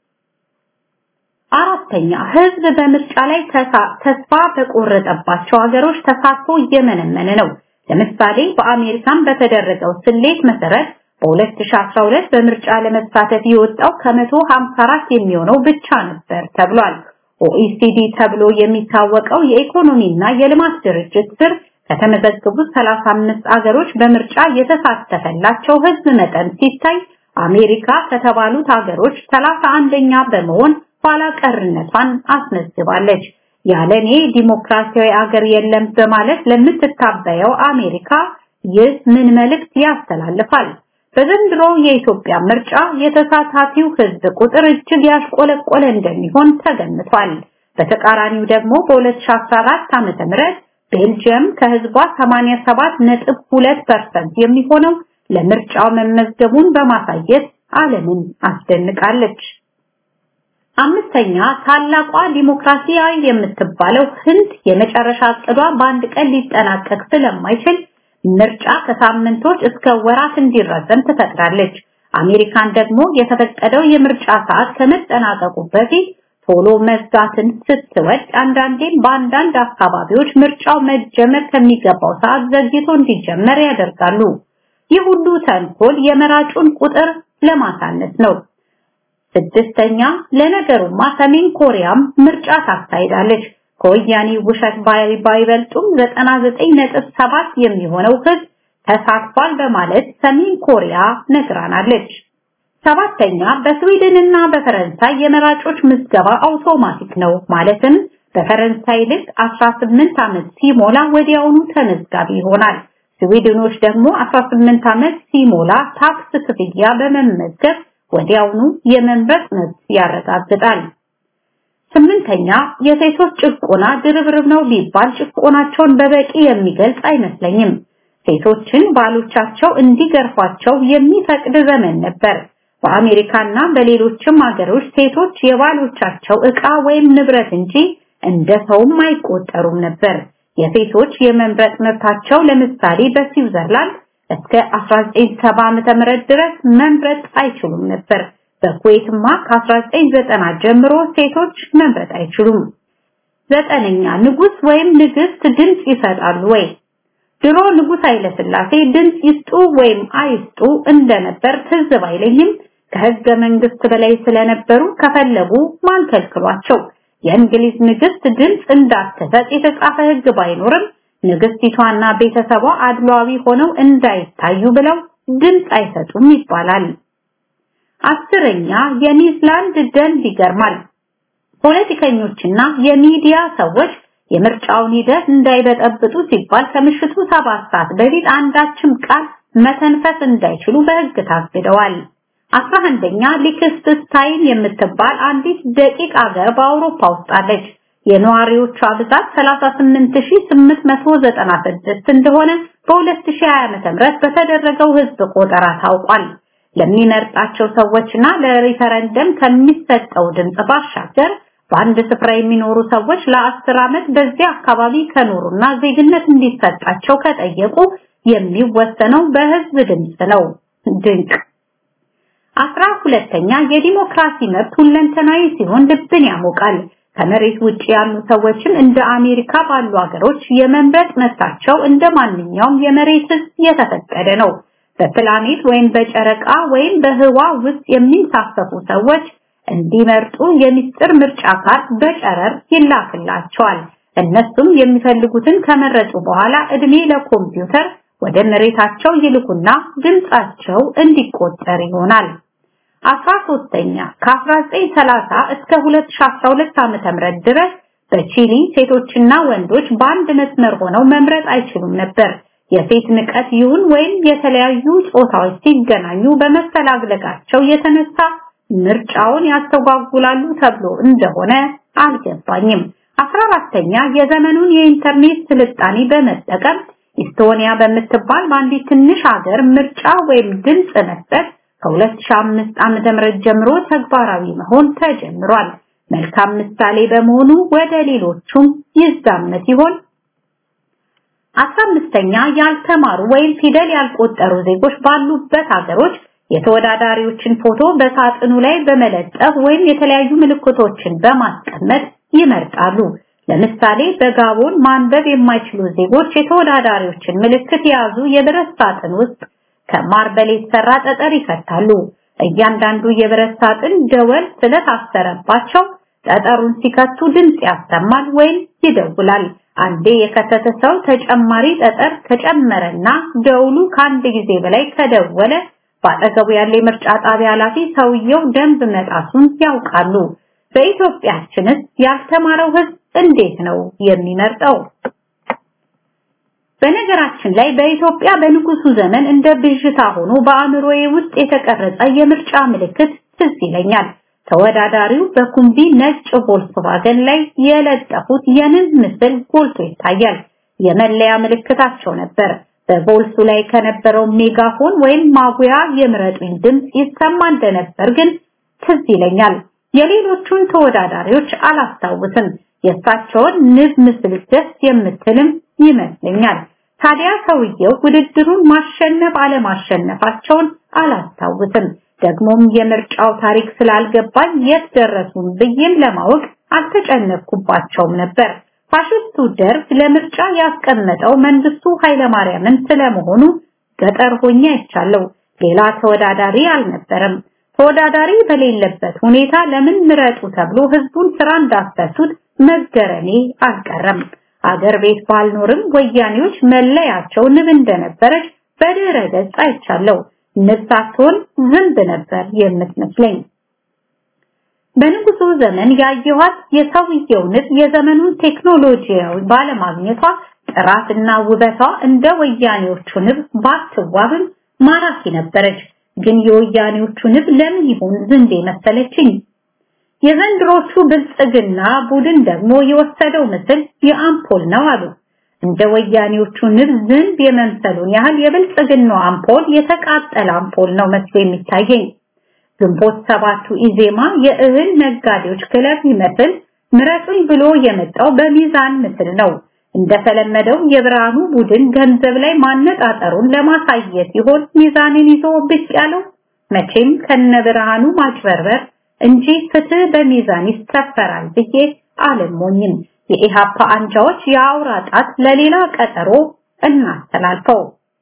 አራተኛ ህዝብ በምርጫ ላይ ተስፋ በቆረጠባቸው ሀገሮች ተሳትፎ እየመነመነ ነው። ለምሳሌ በአሜሪካን በተደረገው ስሌት መሰረት በ2012 በምርጫ ለመሳተፍ የወጣው ከ154 የሚሆነው ብቻ ነበር ተብሏል። ኦኢሲዲ ተብሎ የሚታወቀው የኢኮኖሚና የልማት ድርጅት ስር ከተመዘገቡት 35 አገሮች በምርጫ የተሳተፈላቸው ህዝብ መጠን ሲታይ አሜሪካ ከተባሉት ሀገሮች 31ኛ በመሆን ኋላ ቀርነቷን አስመዝግባለች። ያለኔ ዲሞክራሲያዊ አገር የለም በማለት ለምትታበየው አሜሪካ ይህ ምን መልእክት ያስተላልፋል? በዘንድሮ የኢትዮጵያ ምርጫ የተሳታፊው ህዝብ ቁጥር እጅግ ያሽቆለቆለ እንደሚሆን ተገምቷል። በተቃራኒው ደግሞ በ2014 ዓመተ ምህረት ቤልጂየም ከህዝቧ 87.2% የሚሆነው ለምርጫው መመዝገቡን በማሳየት ዓለምን አስደንቃለች። አምስተኛ ታላቋ ዲሞክራሲያዊ የምትባለው ህንድ የመጨረሻ እቅዷ በአንድ ቀን ሊጠናቀቅ ስለማይችል ምርጫ ከሳምንቶች እስከ ወራት እንዲራዘም ትፈቅዳለች። አሜሪካን ደግሞ የተፈቀደው የምርጫ ሰዓት ከመጠናቀቁ በፊት ቶሎ መዝጋትን ስትወድ አንዳንዴም በአንዳንድ አካባቢዎች ምርጫው መጀመር ከሚገባው ሰዓት ዘግይቶ እንዲጀመር ያደርጋሉ። ይህ ሁሉ ተንኮል የመራጩን ቁጥር ለማሳነስ ነው። ስድስተኛ ለነገሩማ ሰሜን ኮሪያም ምርጫ ታካሂዳለች። ከወያኔ ውሸት ባይበልጡም 99.7 የሚሆነው ህዝብ ተሳትፏል በማለት ሰሜን ኮሪያ ነግራናለች። ሰባተኛ በስዊድን እና በፈረንሳይ የመራጮች ምዝገባ አውቶማቲክ ነው። ማለትም በፈረንሳይ ልክ 18 ዓመት ሲሞላ ወዲያውኑ ተመዝጋቢ ይሆናል። ስዊድኖች ደግሞ 18 ዓመት ሲሞላ ታክስ ክፍያ በመመዝገብ ወዲያውኑ የመምረጥ መብት ያረጋግጣል። ስምንተኛ የሴቶች ጭቆና ድርብርብ ነው ቢባል ጭቆናቸውን በበቂ የሚገልጽ አይመስለኝም። ሴቶችን ባሎቻቸው እንዲገርፏቸው የሚፈቅድ ዘመን ነበር። በአሜሪካና በሌሎችም ሀገሮች ሴቶች የባሎቻቸው ዕቃ ወይም ንብረት እንጂ እንደ ሰውም አይቆጠሩም ነበር። የሴቶች የመምረጥ መብታቸው ለምሳሌ በስዊዘርላንድ እስከ 1970 ዓመተ ምህረት ድረስ መምረጥ አይችሉም ነበር። በኩዌትማ ከ1990 ጀምሮ ሴቶች መምረጥ አይችሉም። ዘጠነኛ ንጉስ ወይም ንግስት ድምጽ ይሰጣሉ ወይ? ድሮ ንጉስ ኃይለ ሥላሴ ድምጽ ይስጡ ወይም አይስጡ እንደነበር ትዝ ባይለኝም ከህገ መንግስት በላይ ስለነበሩ ከፈለጉ ማን ከልክሏቸው? የእንግሊዝ ንግስት ድምጽ እንዳትሰጥ የተጻፈ ህግ ባይኖርም ንግስቲቷና ቤተሰቧ አድሏዊ ሆነው እንዳይታዩ ብለው ድምጽ አይሰጡም ይባላል። አስረኛ የኒውዚላንድ ደንብ ይገርማል። ፖለቲከኞችና የሚዲያ ሰዎች የምርጫውን ሂደት እንዳይበጠብጡ ሲባል ከምሽቱ ሰባት ሰዓት በፊት አንዳችም ቃል መተንፈስ እንዳይችሉ በህግ ታግደዋል። አስራ አንደኛ ሊክስስታይን የምትባል አንዲት ደቂቅ አገር በአውሮፓ ውስጥ አለች። የነዋሪዎቿ ብዛት 38896 እንደሆነ በ2020 ዓመተ ምህረት በተደረገው ህዝብ ቆጠራ ታውቋል። ለሚመርጣቸው ሰዎችና ለሪፈረንደም ከሚሰጠው ድምጽ ባሻገር በአንድ ስፍራ የሚኖሩ ሰዎች ለአስር ዓመት በዚያ አካባቢ ከኖሩና ዜግነት እንዲሰጣቸው ከጠየቁ የሚወሰነው በህዝብ ድምጽ ነው። ድንቅ። አስራ ሁለተኛ የዲሞክራሲ መብት ሁለንተናዊ ሲሆን ልብን ያሞቃል። ከመሬት ውጭ ያሉ ሰዎችም እንደ አሜሪካ ባሉ ሀገሮች የመምረጥ መብታቸው እንደ ማንኛውም የመሬት ህዝብ የተፈቀደ ነው። በፕላኔት ወይም በጨረቃ ወይም በህዋ ውስጥ የሚንሳፈፉ ሰዎች እንዲመርጡ የሚስጥር ምርጫ ካርድ በጨረር ይላክላቸዋል። እነሱም የሚፈልጉትን ከመረጡ በኋላ እድሜ ለኮምፒውተር ወደ መሬታቸው ይልኩና ድምጻቸው እንዲቆጠር ይሆናል። አስራ ሶስተኛ ከ1930 እስከ 2012 ዓመተ ምህረት ድረስ በቺሊ ሴቶችና ወንዶች በአንድ መስመር ሆነው መምረጥ አይችሉም ነበር። የሴት ንቀት ይሁን ወይም የተለያዩ ጾታዎች ሲገናኙ በመፈላለጋቸው የተነሳ ምርጫውን ያስተጓጉላሉ ተብሎ እንደሆነ አልገባኝም። አስራ አራተኛ የዘመኑን የኢንተርኔት ስልጣኔ በመጠቀም ኢስቶኒያ በምትባል በአንዲት ትንሽ ሀገር ምርጫ ወይም ድምፅ መስጠት ከ2005 ዓመተ ምህረት ጀምሮ ተግባራዊ መሆን ተጀምሯል። መልካም ምሳሌ በመሆኑ ወደ ሌሎቹም ይዛመት ይሆን? አስራ አምስተኛ ያልተማሩ ወይም ፊደል ያልቆጠሩ ዜጎች ባሉበት ሀገሮች የተወዳዳሪዎችን ፎቶ በሳጥኑ ላይ በመለጠፍ ወይም የተለያዩ ምልክቶችን በማስቀመጥ ይመርጣሉ። ለምሳሌ በጋቦን ማንበብ የማይችሉ ዜጎች የተወዳዳሪዎችን ምልክት የያዙ የብረት ሳጥን ውስጥ ከማርበል የተሰራ ጠጠር ይከታሉ። እያንዳንዱ የብረት ሳጥን ደወል ስለታሰረባቸው ጠጠሩን ሲከቱ ድምፅ ያሰማል ወይም ይደውላል። አንዴ የከተተ ሰው ተጨማሪ ጠጠር ከጨመረና ደውሉ ከአንድ ጊዜ በላይ ከደወለ በአጠገቡ ያለ የምርጫ ጣቢያ ኃላፊ ሰውየው ደንብ መጣሱን ያውቃሉ። በኢትዮጵያችንስ ያልተማረው ሕዝብ እንዴት ነው የሚመርጠው? በነገራችን ላይ በኢትዮጵያ በንጉሱ ዘመን እንደ ብዥታ ሆኖ በአእምሮዬ ውስጥ የተቀረጸ የምርጫ ምልክት ትዝ ይለኛል። ተወዳዳሪው በኩምቢ ነጭ ቮልክስዋገን ላይ የለጠፉት የንብ ምስል ጎልቶ ይታያል። የመለያ ምልክታቸው ነበር። በቮልሱ ላይ ከነበረው ሜጋፎን ወይም ማጉያ የምረጡኝ ድምፅ ይሰማ እንደነበር ግን ትዝ ይለኛል። የሌሎቹን ተወዳዳሪዎች አላስታውስም። የእሳቸውን ንብ ምስል ደስ የምትልም ይመስለኛል። ታዲያ ሰውየው ውድድሩን ማሸነፍ አለማሸነፋቸውን አላስታውስም። ደግሞም የምርጫው ታሪክ ስላልገባኝ የት ደረሱም ብዬም ለማወቅ አልተጨነቅኩባቸውም ነበር። ፋሽስቱ ደርግ ለምርጫ ያስቀመጠው መንግስቱ ኃይለማርያምን ስለመሆኑ ገጠር ሆኜ አይቻለሁ። ሌላ ተወዳዳሪ አልነበረም። ተወዳዳሪ በሌለበት ሁኔታ ለምን ምረጡ ተብሎ ህዝቡን ስራ እንዳስፈቱት መገረሜ አልቀረም። አገር ቤት ባልኖርም ወያኔዎች መለያቸው ንብ እንደነበረች በድረ ገጽ አይቻለሁ። ንብ ሳትሆን ዝንብ ነበር የምትመስለኝ። በንጉሱ ዘመን ያየኋት የሰውየው ንብ የዘመኑን ቴክኖሎጂያዊ ባለማግኘቷ ጥራትና ውበቷ እንደ ወያኔዎቹ ንብ ባትዋብም ማራኪ ነበረች። ግን የወያኔዎቹ ንብ ለምን ይሆን ዝንብ መሰለችኝ? የዘንድሮቹ ብልጽግና ቡድን ደግሞ የወሰደው ምስል የአምፖል ነው አሉ። እንደ ወያኔዎቹ ንብ ዝንብ የመምሰሉን ያህል የብልጽግናው አምፖል የተቃጠለ አምፖል ነው መስሎ የሚታየኝ። ግንቦት ሰባቱ ኢዜማ የእህል ነጋዴዎች ክለብ ይመስል ምረጡኝ ብሎ የመጣው በሚዛን ምስል ነው። እንደተለመደው የብርሃኑ ቡድን ገንዘብ ላይ ማነጣጠሩን ለማሳየት ይሆን ሚዛንን ይዞ ብቅ ያለው? መቼም ከነ ብርሃኑ ማጭበርበር እንጂ ፍትህ በሚዛን ይሰፈራል ብዬ አልሞኝም። የኢሃፓ አንጃዎች የአውራ ጣት ለሌላ ቀጠሮ እናስተላልፈው።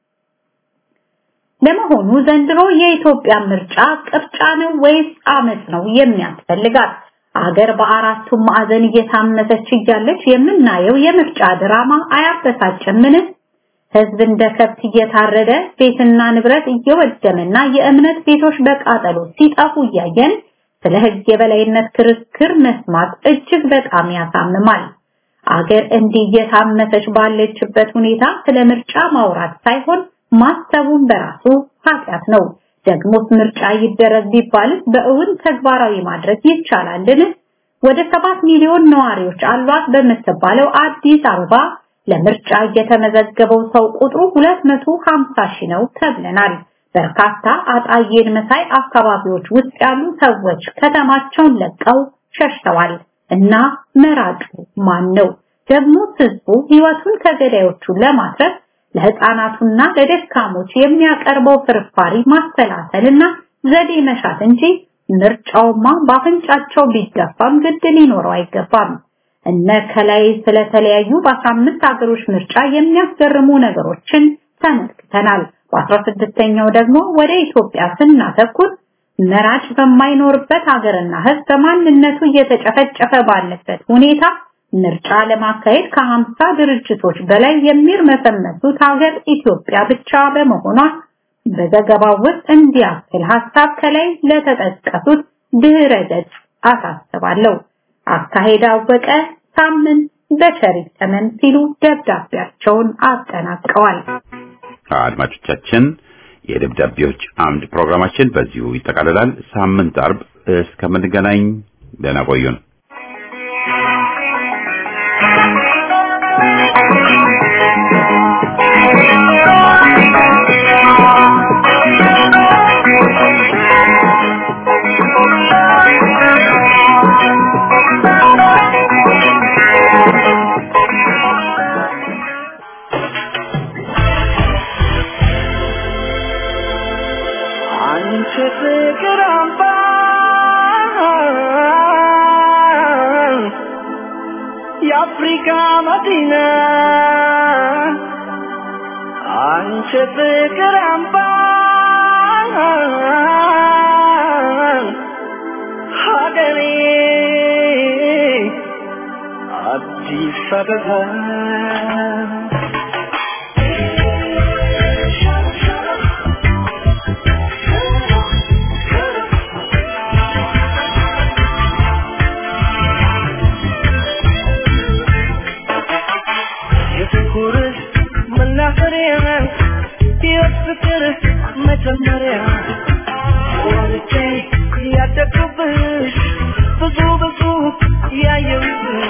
ለመሆኑ ዘንድሮ የኢትዮጵያ ምርጫ ቅርጫ ነው ወይስ አመት ነው የሚያስፈልጋት? አገር በአራቱም ማዕዘን እየታመሰች እያለች የምናየው የምርጫ ድራማ አያበሳጭምን? ህዝብ እንደ ከብት እየታረደ ቤትና ንብረት እየወደመና የእምነት ቤቶች በቃጠሎ ሲጠፉ እያየን ስለ ህግ የበላይነት ክርክር መስማት እጅግ በጣም ያሳምማል። አገር እንዲህ እየታመሰች ባለችበት ሁኔታ ስለ ምርጫ ማውራት ሳይሆን ማሰቡን በራሱ ኃጢአት ነው። ደግሞስ ምርጫ ይደረግ ቢባልስ በእውን ተግባራዊ ማድረግ ይቻላልን? ወደ ሰባት ሚሊዮን ነዋሪዎች አሏት በምትባለው አዲስ አበባ ለምርጫ የተመዘገበው ሰው ቁጥሩ 250 ሺህ ነው ተብለናል። በርካታ አጣዬን መሳይ አካባቢዎች ውስጥ ያሉ ሰዎች ከተማቸውን ለቀው ሸሽተዋል እና መራጩ ማን ነው? ደግሞ ህዝቡ ህይወቱን ከገዳዮቹ ለማትረፍ ለህፃናቱና ለደካሞች የሚያቀርበው ፍርፋሪ ማሰላሰልና ዘዴ መሻት እንጂ ምርጫውማ በአፍንጫቸው ቢገፋም ግድ ሊኖረው አይገባም። እነ ከላይ ስለተለያዩ በ15 ሀገሮች ምርጫ የሚያስገርሙ ነገሮችን ተመልክተናል። በ16ኛው ደግሞ ወደ ኢትዮጵያ ስናተኩር መራጭ በማይኖርበት ሀገርና ህዝብ በማንነቱ እየተጨፈጨፈ ባለበት ሁኔታ ምርጫ ለማካሄድ ከ50 ድርጅቶች በላይ የሚርመሰመሱት ሀገር ኢትዮጵያ ብቻ በመሆኗ በዘገባው ውስጥ እንዲያክል ሀሳብ ከላይ ለተጠቀሱት ድህረ ገጽ አሳስባለሁ። አካሄድ አወቀ ሳምንት በሸሪክ ተመን ሲሉ ደብዳቤያቸውን አጠናቀዋል። አድማጮቻችን የደብዳቤዎች አምድ ፕሮግራማችን በዚሁ ይጠቃልላል። ሳምንት አርብ እስከምንገናኝ ደህና ቆዩን። አንቺ ፍቅር አምባ የአፍሪካ መዲና አንቺ ፍቅር አምባ ሀገሬ አዲስ አበባ የፍቅር መናፈሪያ የፍቅር መጀመሪያ ወርጄ ያደግኩብሽ ብዙ ብዙ ያየሁብሽ